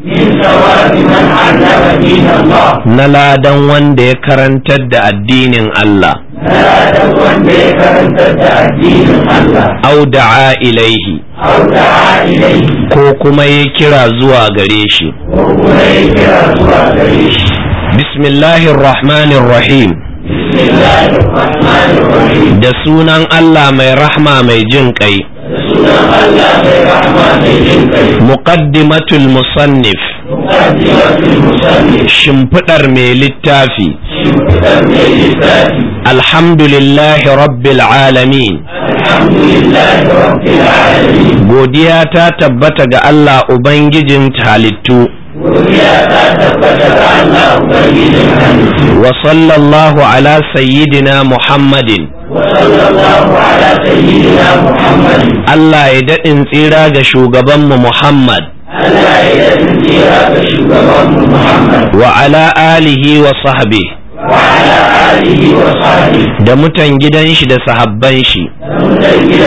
[SPEAKER 2] من ثواب من علم دين الله
[SPEAKER 1] na ladan wanda ya karantar da addinin Allah
[SPEAKER 2] لا تكن بكرنت الدين الله
[SPEAKER 1] au da'a ilaihi
[SPEAKER 2] أو دعا إليه
[SPEAKER 1] ko kuma ya kira zuwa gare shi
[SPEAKER 2] وإليك رسول إليه
[SPEAKER 1] bismillahir rahmanir rahim
[SPEAKER 2] بسم الله الرحمن الرحيم
[SPEAKER 1] da sunan Allah mai rahma mai jin kai
[SPEAKER 2] سنة الله الرحمن الرحيم
[SPEAKER 1] muqaddimatul musannif
[SPEAKER 2] مقدمة المصنف
[SPEAKER 1] shimfidar mai littafi
[SPEAKER 2] شمسا للذات
[SPEAKER 1] alhamdulillahi rabbil alamin
[SPEAKER 2] الحمد لله رب العالمين
[SPEAKER 1] godiya ta tabbata ga Allah ubangijin halittu
[SPEAKER 2] ويا تثبت أن أبين الحديث
[SPEAKER 1] wa sallallahu ala sayyidina muhammadin
[SPEAKER 2] وصلى الله على سيدنا محمد
[SPEAKER 1] Allah ya daɗin tsira ga shugabanmu Muhammad
[SPEAKER 2] ألا يتنجي شكرا محمد
[SPEAKER 1] wa ala alihi wa sahbihi
[SPEAKER 2] وعلى آله وصحبه
[SPEAKER 1] da mutan gidan shi da sahabban shi
[SPEAKER 2] متجلا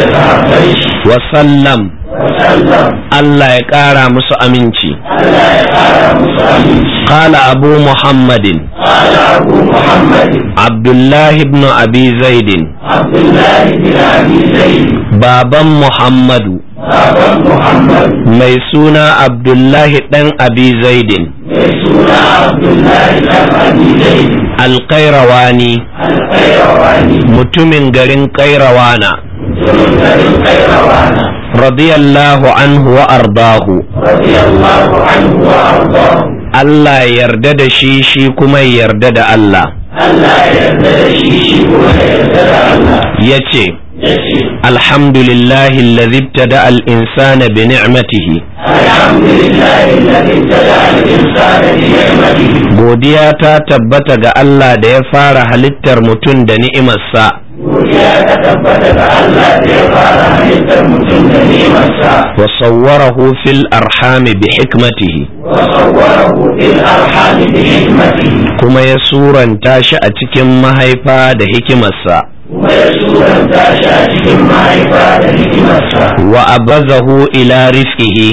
[SPEAKER 2] شرعه
[SPEAKER 1] wa sallam
[SPEAKER 2] وسلم
[SPEAKER 1] Allah ya ƙara musu aminci
[SPEAKER 2] ألا يقال مسلم
[SPEAKER 1] qala abu muhammadin
[SPEAKER 2] قال أبو محمد
[SPEAKER 1] abdullahi ibn abi zaidin
[SPEAKER 2] عبد الله بن أبي زيد
[SPEAKER 1] baban muhammadu
[SPEAKER 2] بابا محمد
[SPEAKER 1] mai suna abdullahi ɗan abi zaidin
[SPEAKER 2] يسوع عبد الله بن أبي زيد
[SPEAKER 1] alƙairawani
[SPEAKER 2] القيرواني
[SPEAKER 1] mutumin garin ƙairawana
[SPEAKER 2] ثم القيروان
[SPEAKER 1] radiyallahu anhu wa ardahu
[SPEAKER 2] رضي الله عنه وأرضاه
[SPEAKER 1] Allah ya yarda da shi shi kuma ya yarda da Allah
[SPEAKER 2] ألا يرتد شيء ويرتد الله
[SPEAKER 1] ya ce
[SPEAKER 2] يشي
[SPEAKER 1] alhamdulillahi alladhi ibtada al-insana bi ni'matihi
[SPEAKER 2] الحمد لله الذي ابتدع الإنسان بنعمته
[SPEAKER 1] godiya ta tabbata ga Allah da ya fara halittar mutum da ni'imarsa
[SPEAKER 2] ويا تثبت فألا يقال حديث المتن نعمة
[SPEAKER 1] wa sawwarahu fil arhami bi hikmatihi
[SPEAKER 2] وصوره في الأرحام بحكمته
[SPEAKER 1] kuma ya suranta shi a cikin mahaifa da hikimarsa
[SPEAKER 2] ويسورا تاشا ما عباد حكمته
[SPEAKER 1] wa abazahu ila rizqihi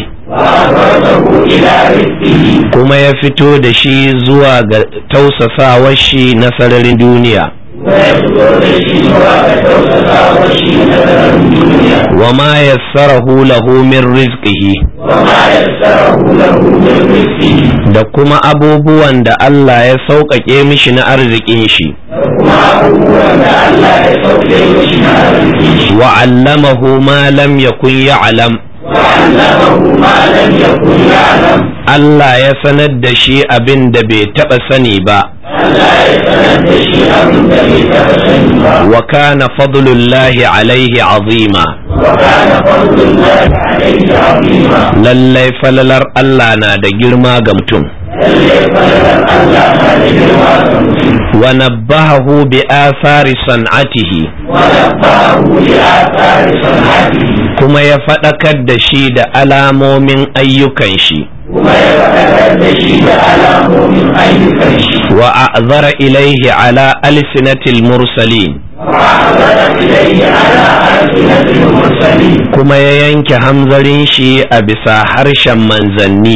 [SPEAKER 2] وأبرزه إلى رزقه
[SPEAKER 1] kuma ya fito da shi zuwa ga tausasawar shi na sararin duniya
[SPEAKER 2] ويسور الشيء وتوسط وشيء نذر الدنيا
[SPEAKER 1] wa ma yassarahu lahu min rizqihi
[SPEAKER 2] وما يسره له من رزقه
[SPEAKER 1] da kuma abubuwan da Allah ya sauƙaƙe mishi na arzikin shi
[SPEAKER 2] وما أبوه ألا يسوي وشنا رزقه
[SPEAKER 1] wa allamahu ma lam yakun ya'lam
[SPEAKER 2] وعلمه ما لم يكن يعلم
[SPEAKER 1] Allah ya sanar da shi abin da bai taɓa sani ba
[SPEAKER 2] ألا يتند شيء من ذلك فسنبا
[SPEAKER 1] wa kana fadlullahi alaihi azima
[SPEAKER 2] وكان فضل الله عليه عظيما
[SPEAKER 1] lallai falalar Allah na da girma ga mutum
[SPEAKER 2] للي فلل الله هذه الواقع
[SPEAKER 1] wa nabbahahu bi athari san'atihi
[SPEAKER 2] ونبهه لآثار صنعته
[SPEAKER 1] kuma ya faɗakar da shi da alamomin ayyukan shi
[SPEAKER 2] وما يتكد شيء على مؤمن أي كرش
[SPEAKER 1] wa a'zara ilaihi ala alsinatil mursalin
[SPEAKER 2] وعبد إليه على ألسنة المرسلين
[SPEAKER 1] kuma ya yanke hamzarin shi a bisa harshen manzanni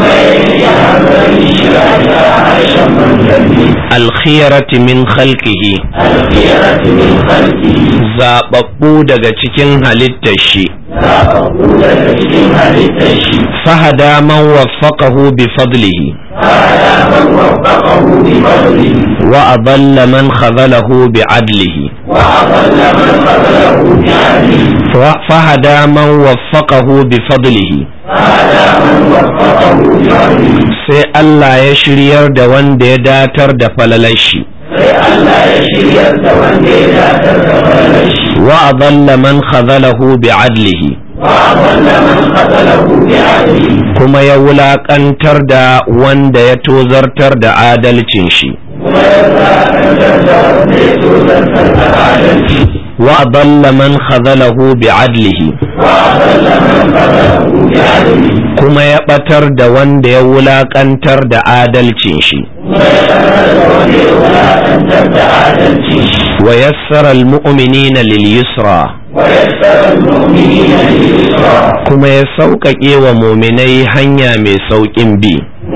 [SPEAKER 2] ويجعل شرعها عرشا من ذنبه
[SPEAKER 1] alkhiyarati min khalqihi
[SPEAKER 2] الخيرة من خلقه
[SPEAKER 1] zaɓaɓɓu daga cikin halittar shi
[SPEAKER 2] لا أقول لكن هلتشي
[SPEAKER 1] fahada man waffaqahu bi fadlihi
[SPEAKER 2] على من وفقه بفضله
[SPEAKER 1] wa adalla man khazalahu bi adlihi
[SPEAKER 2] وأضل من قبله بعدله
[SPEAKER 1] Fa- fahada man waffaqahu bi fadlihi
[SPEAKER 2] على من وفقه بفضله
[SPEAKER 1] sai Allah ya shiryar da wanda ya datar da falalar shi
[SPEAKER 2] sai Allah ya shiryar da wanda ya datar da falalar shi
[SPEAKER 1] wa adalla man khazalahu bi adlihi
[SPEAKER 2] وأضل من قتله بعدله
[SPEAKER 1] kuma ya wulaƙantar da wanda ya tozartar da adalcin shi
[SPEAKER 2] ويرى أن تزال يتوزن عدله
[SPEAKER 1] wa adalla man khazalahu bi adlihi
[SPEAKER 2] وأضل من قتله بعدله
[SPEAKER 1] kuma ya ɓatar da wanda ya wulaƙantar da adalcin shi wa yassara almu'minina lil yusra
[SPEAKER 2] ويسر المؤمنين باليسرى
[SPEAKER 1] kuma ya sauƙaƙe wa muminai hanya mai sauƙin bi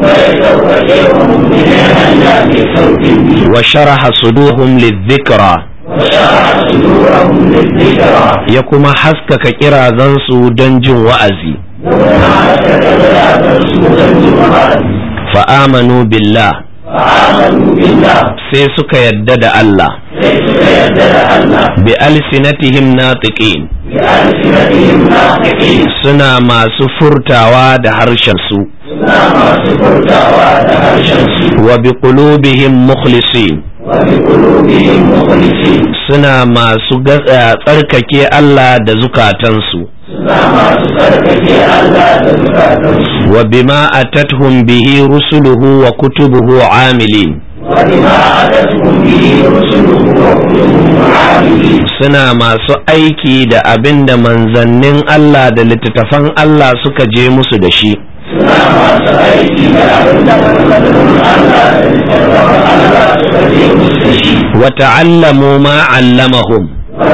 [SPEAKER 2] ويتوجه المؤمنين هلا بصوت به
[SPEAKER 1] wa sharaha suduhum lidhikra
[SPEAKER 2] وشرح صدورهم للذكرى
[SPEAKER 1] ya kuma haskaka kirazansu don jin wa'azi
[SPEAKER 2] وما تتبع رسولا جمعات
[SPEAKER 1] fa'amanu billah
[SPEAKER 2] فآمنوا بالله
[SPEAKER 1] sai suka yadda da Allah
[SPEAKER 2] ليس يدل الله
[SPEAKER 1] bi alsinatihim natiqin
[SPEAKER 2] بألسنتهم ناطقين
[SPEAKER 1] suna masu furtawa da harshensu
[SPEAKER 2] سنا ما سكرت وعدها الشمس
[SPEAKER 1] wa bi qulubihim mukhlisin
[SPEAKER 2] وبقلوبهم مخلصين
[SPEAKER 1] suna masu gatsa tsarkake Allah da zukatansu
[SPEAKER 2] سنا ما سكرت الله تزكاتهم
[SPEAKER 1] wa bima atathum bihi rusuluhu wa kutubuhu amilin
[SPEAKER 2] وبما أتتهم به رسله وكتبه عاملين
[SPEAKER 1] suna masu aiki da abin da manzannin Allah da littattafan Allah suka je musu da shi
[SPEAKER 2] سنا ما سأيتي لأبن من الله تزكاتهم الله سكرت مستشي
[SPEAKER 1] wa ta'allamu ma 'allamahum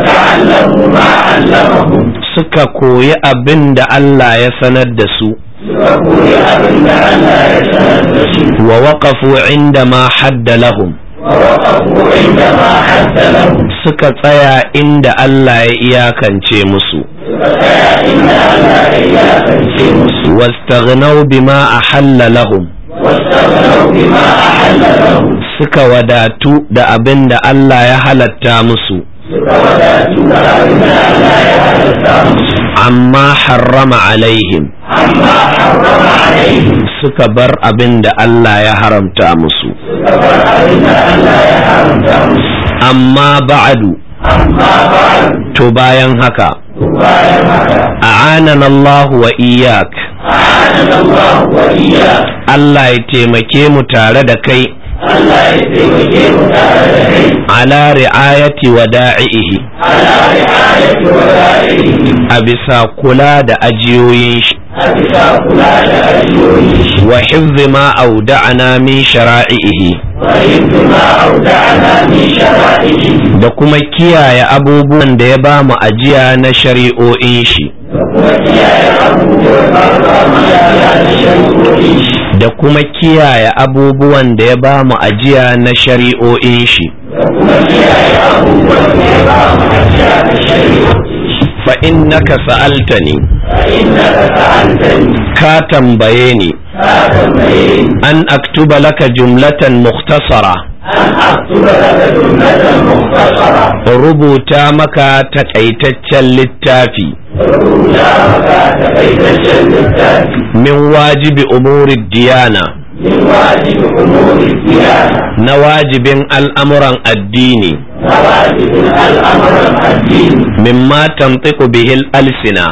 [SPEAKER 2] وتعلموا ما علمهم
[SPEAKER 1] suka koyi abin da Allah ya sanar da su
[SPEAKER 2] فقول أبن الله يتنفسوا
[SPEAKER 1] wa waqafu inda ma hadda lahum
[SPEAKER 2] ووقفوا عندما حد لهم
[SPEAKER 1] suka tsaya inda Allah ya iyakance musu
[SPEAKER 2] فسيا إن الله إياك الشمس
[SPEAKER 1] واستغنوا بما ahalla lahum
[SPEAKER 2] واستغنوا بما أحل لهم
[SPEAKER 1] suka wadatu da abin da Allah ya halatta musu
[SPEAKER 2] فوداتوا أبن الله يتنفسوا
[SPEAKER 1] amma harrama alaihim
[SPEAKER 2] عما حرم عليهم
[SPEAKER 1] suka bar abin da Allah ya haramta musu
[SPEAKER 2] فقال أبن الله يحرم
[SPEAKER 1] amma ba'adu
[SPEAKER 2] أما بعد
[SPEAKER 1] to bayan haka
[SPEAKER 2] وبعد هذا
[SPEAKER 1] a'anan Allah wa iyyak
[SPEAKER 2] أعاننا الله وإياك
[SPEAKER 1] Allah ya taimake mu tare da kai
[SPEAKER 2] ألا يتوجه تعالى
[SPEAKER 1] ala ri'ayati wada'ihi
[SPEAKER 2] على رعاية ولائه
[SPEAKER 1] a bisa kula da ajiyoyin shi
[SPEAKER 2] أبسا فلان أجوره
[SPEAKER 1] wa hifzi ma auda'ana min shara'ihi
[SPEAKER 2] وإذ ما أودعنا من شرائعه
[SPEAKER 1] da kuma kiyaye abubuwan da ya ba mu ajiya na shari'o'in shi da kuma kiyaye abubuwan da ya ba mu ajiya na shari'o'in shi fa innaka sa'altani ka tambaye ni an aktuba laka jumlatan mukhtasara rubuta maka takaitaccen littafi min wajibi umuri diyana na wajibin al'amuran addini mimma tamtiku bihil alsina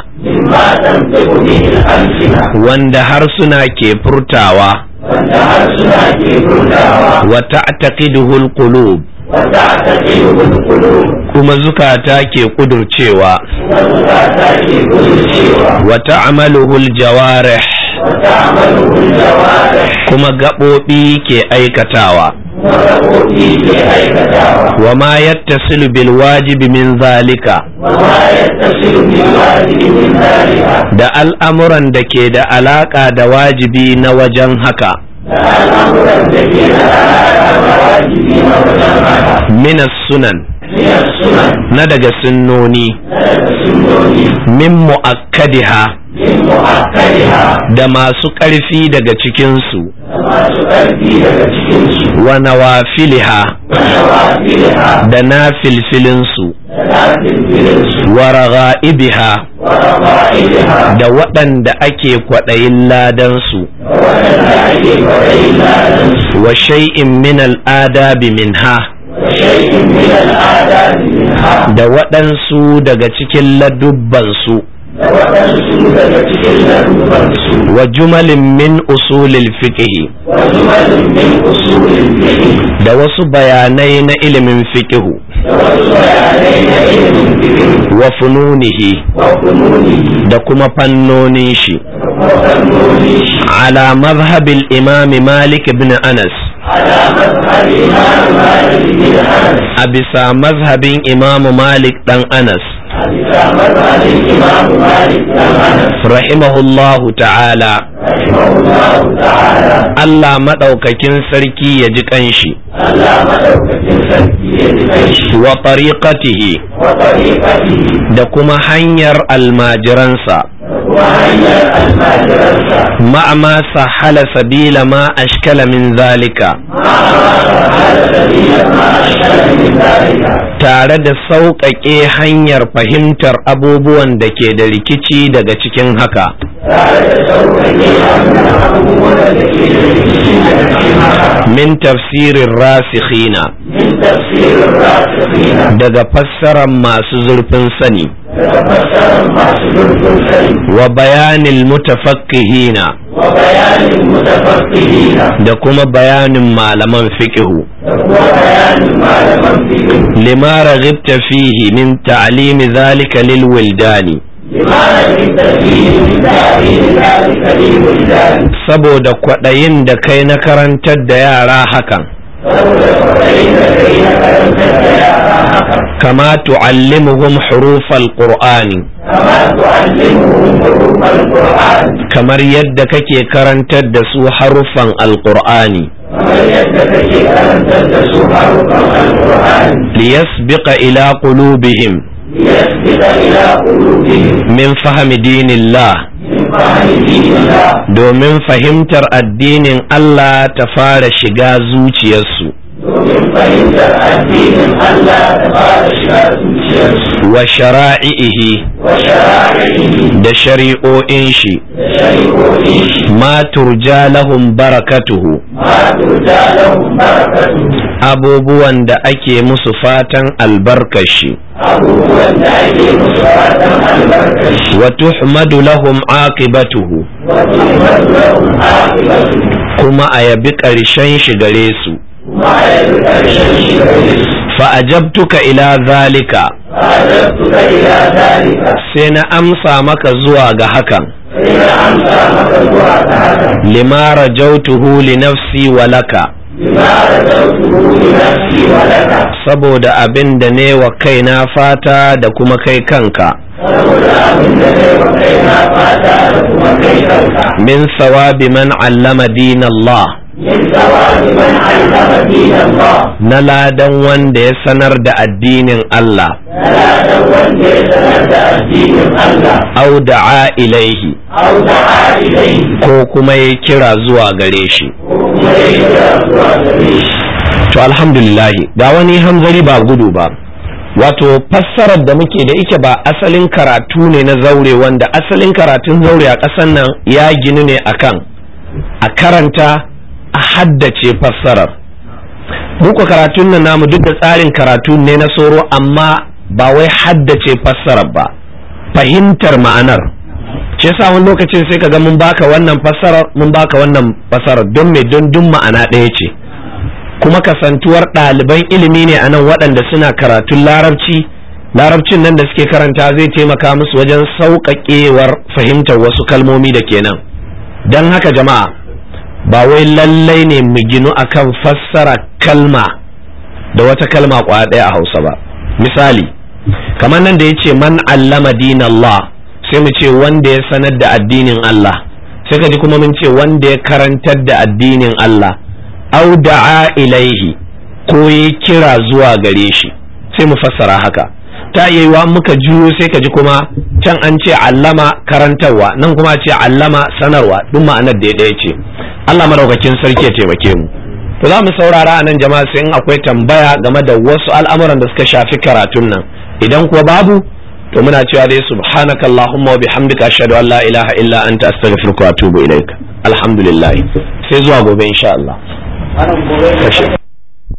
[SPEAKER 1] wanda harsuna ke furtawa
[SPEAKER 2] wanda harsuna ke furtawa
[SPEAKER 1] wa ta'taqiduhul qulub
[SPEAKER 2] وتعتقده القلوب
[SPEAKER 1] kuma zukata ke kudurcewa
[SPEAKER 2] وزكاة ke guduncewa
[SPEAKER 1] wa ta'maluhul jawarih
[SPEAKER 2] وتعمله الجوارح
[SPEAKER 1] kuma gaɓoɓi ke aikatawa
[SPEAKER 2] وتقوتي ke aikatawa
[SPEAKER 1] wa ma yattasilu bil wajibi min zalika
[SPEAKER 2] وما يتصل بالواجب من ذلك
[SPEAKER 1] da al'amuran da ke da alaƙa da wajibi na wajen haka
[SPEAKER 2] الأمر الذي على الواجبين والجماعة
[SPEAKER 1] minas sunan
[SPEAKER 2] من السنن
[SPEAKER 1] na daga sunnoni
[SPEAKER 2] السنون
[SPEAKER 1] min mu'akkadiha
[SPEAKER 2] من مؤكدها
[SPEAKER 1] da masu ƙarfi daga cikinsu
[SPEAKER 2] وما تؤدي daga cikinsu
[SPEAKER 1] wa nawafiliha
[SPEAKER 2] ونوافلها
[SPEAKER 1] da na filfilinsu
[SPEAKER 2] ولكن بلنسو
[SPEAKER 1] wa raga'ibiha
[SPEAKER 2] ورغائبها
[SPEAKER 1] da waɗanda ake kwaɗayin ladansu
[SPEAKER 2] ولا إلا نفس
[SPEAKER 1] wa shay'in min al'adabi minha
[SPEAKER 2] وشيء من الآداب منها
[SPEAKER 1] da waɗansu daga cikin ladubbansu
[SPEAKER 2] وتنسو daga cikin lalubansu
[SPEAKER 1] wa jumalin min usulil fiqhi
[SPEAKER 2] وجمل من أصول الفقه
[SPEAKER 1] da wasu bayanai na ilimin fiqhu
[SPEAKER 2] ووصف علينا علم الفقه
[SPEAKER 1] wa fununihi
[SPEAKER 2] وفنونه
[SPEAKER 1] da kuma fannonin shi
[SPEAKER 2] وفنونه
[SPEAKER 1] ala mazhabil imam malik ibn anas
[SPEAKER 2] على مذهب إمام مالك بن أنس
[SPEAKER 1] a bisa mazhabin imam malik dan anas rahimahullahu ta'ala Allah maɗaukakin sarki ya ji ƙanshi wa tariqatihi da kuma hanyar almajiransa ma'ama sahala sabila ma ashkala min zalika tare da sauƙaƙe hanyar fahimtar abubuwan da ke da rikici daga cikin haka min tafsirin rasikhina daga fassarar masu zurfin sani wa bayanin mutafakkihina da kuma bayanin malaman fiqihu lima raghibta fihi min ta'limi zalika lil wildani saboda kwaɗayin da kai na karantar da yara hakan kama tu'allimuhum hurufal qur'ani kamar yadda kake karantar da su haruffan alqur'ani liyasbiqa ila qulubihim min fahmi dinillah domin fahimtar addinin Allah ta fara shiga zuciyarsu wa shara'ihi da shari'o'in shi ma turja lahum barakatuhu abubuwan da ake musu fatan albarkashi
[SPEAKER 2] abubuwan da ake musu fatan albarkashi
[SPEAKER 1] wa tuhmadu lahum aqibatuhu
[SPEAKER 2] wa tuhmadu lahum aqibatuhu
[SPEAKER 1] kuma a yabi ƙarshen shi gare su
[SPEAKER 2] kuma a yabi ƙarshen shi gare su
[SPEAKER 1] fa ajabtuka ila zalika
[SPEAKER 2] fa'adabtuka ila zalika
[SPEAKER 1] sai na amsa maka zuwa ga hakan
[SPEAKER 2] sai na amsa maka zuwa ga haka
[SPEAKER 1] lima rajautuhu li nafsi wa laka
[SPEAKER 2] bima rajautuhu li nafsi wa laka
[SPEAKER 1] saboda abin da ne wa kaina fata da kuma kai kanka
[SPEAKER 2] saboda abin da zai wa kai na fata da kuma kai kanka
[SPEAKER 1] min sawabi man allama dinallah
[SPEAKER 2] min sawabi man allama dinallah
[SPEAKER 1] na ladan wanda ya sanar da addinin Allah
[SPEAKER 2] na ladan wanda ya sanar da addinin Allah
[SPEAKER 1] au da'a ilaihi
[SPEAKER 2] au da'a ilayhi
[SPEAKER 1] ko kuma ya kira zuwa gare shi
[SPEAKER 2] ko kuma ya kira zuwa gare shi
[SPEAKER 1] to alhamdulillahi ga wani hanzari ba gudu ba wato fassarar da muke da ike ba asalin karatu ne na zaure wanda asalin karatun zaure a ƙasar nan ya ginu ne akan a karanta a haddace fassarar muku karatun nan namu duk da tsarin karatu ne na soro amma ba wai haddace fassarar ba fahimtar ma'anar shi yasa wani lokacin sai ka ga mun baka wannan fassarar mun baka wannan fassarar don me don duk ma'ana ɗaya ce kuma kasantuwar ɗaliban ilimi ne a nan waɗanda suna karatun larabci larabcin nan da suke karanta zai taimaka musu wajen sauƙaƙewar fahimtar wasu kalmomi da kenan don haka jama'a ba wai lallai ne mu ginu akan fassara kalma da wata kalma kwaya ɗaya a hausa ba misali kamar nan da ya ce man allama dinallah sai mu ce wanda ya sanar da addinin Allah sai ka ji kuma mun ce wanda ya karantar da addinin Allah au da'a ilaihi ko ya kira zuwa gare shi sai mu fassara haka ta iya yiwa muka juyo sai ka ji kuma can an ce allama karantarwa nan kuma ce allama sanarwa duk ma'anar da ɗaya ce Allah madaukakin sarki ya taimake mu to za mu saurara a nan jama'a sai in akwai tambaya game da wasu al'amuran da suka shafi karatun nan idan kuwa babu to muna cewa dai subhanakallahumma wa bihamdika ashhadu an la ilaha illa anta astaghfiruka wa atubu ilaik alhamdulillah sai zuwa gobe insha Allah
[SPEAKER 2] wannan gobe
[SPEAKER 1] Kashe.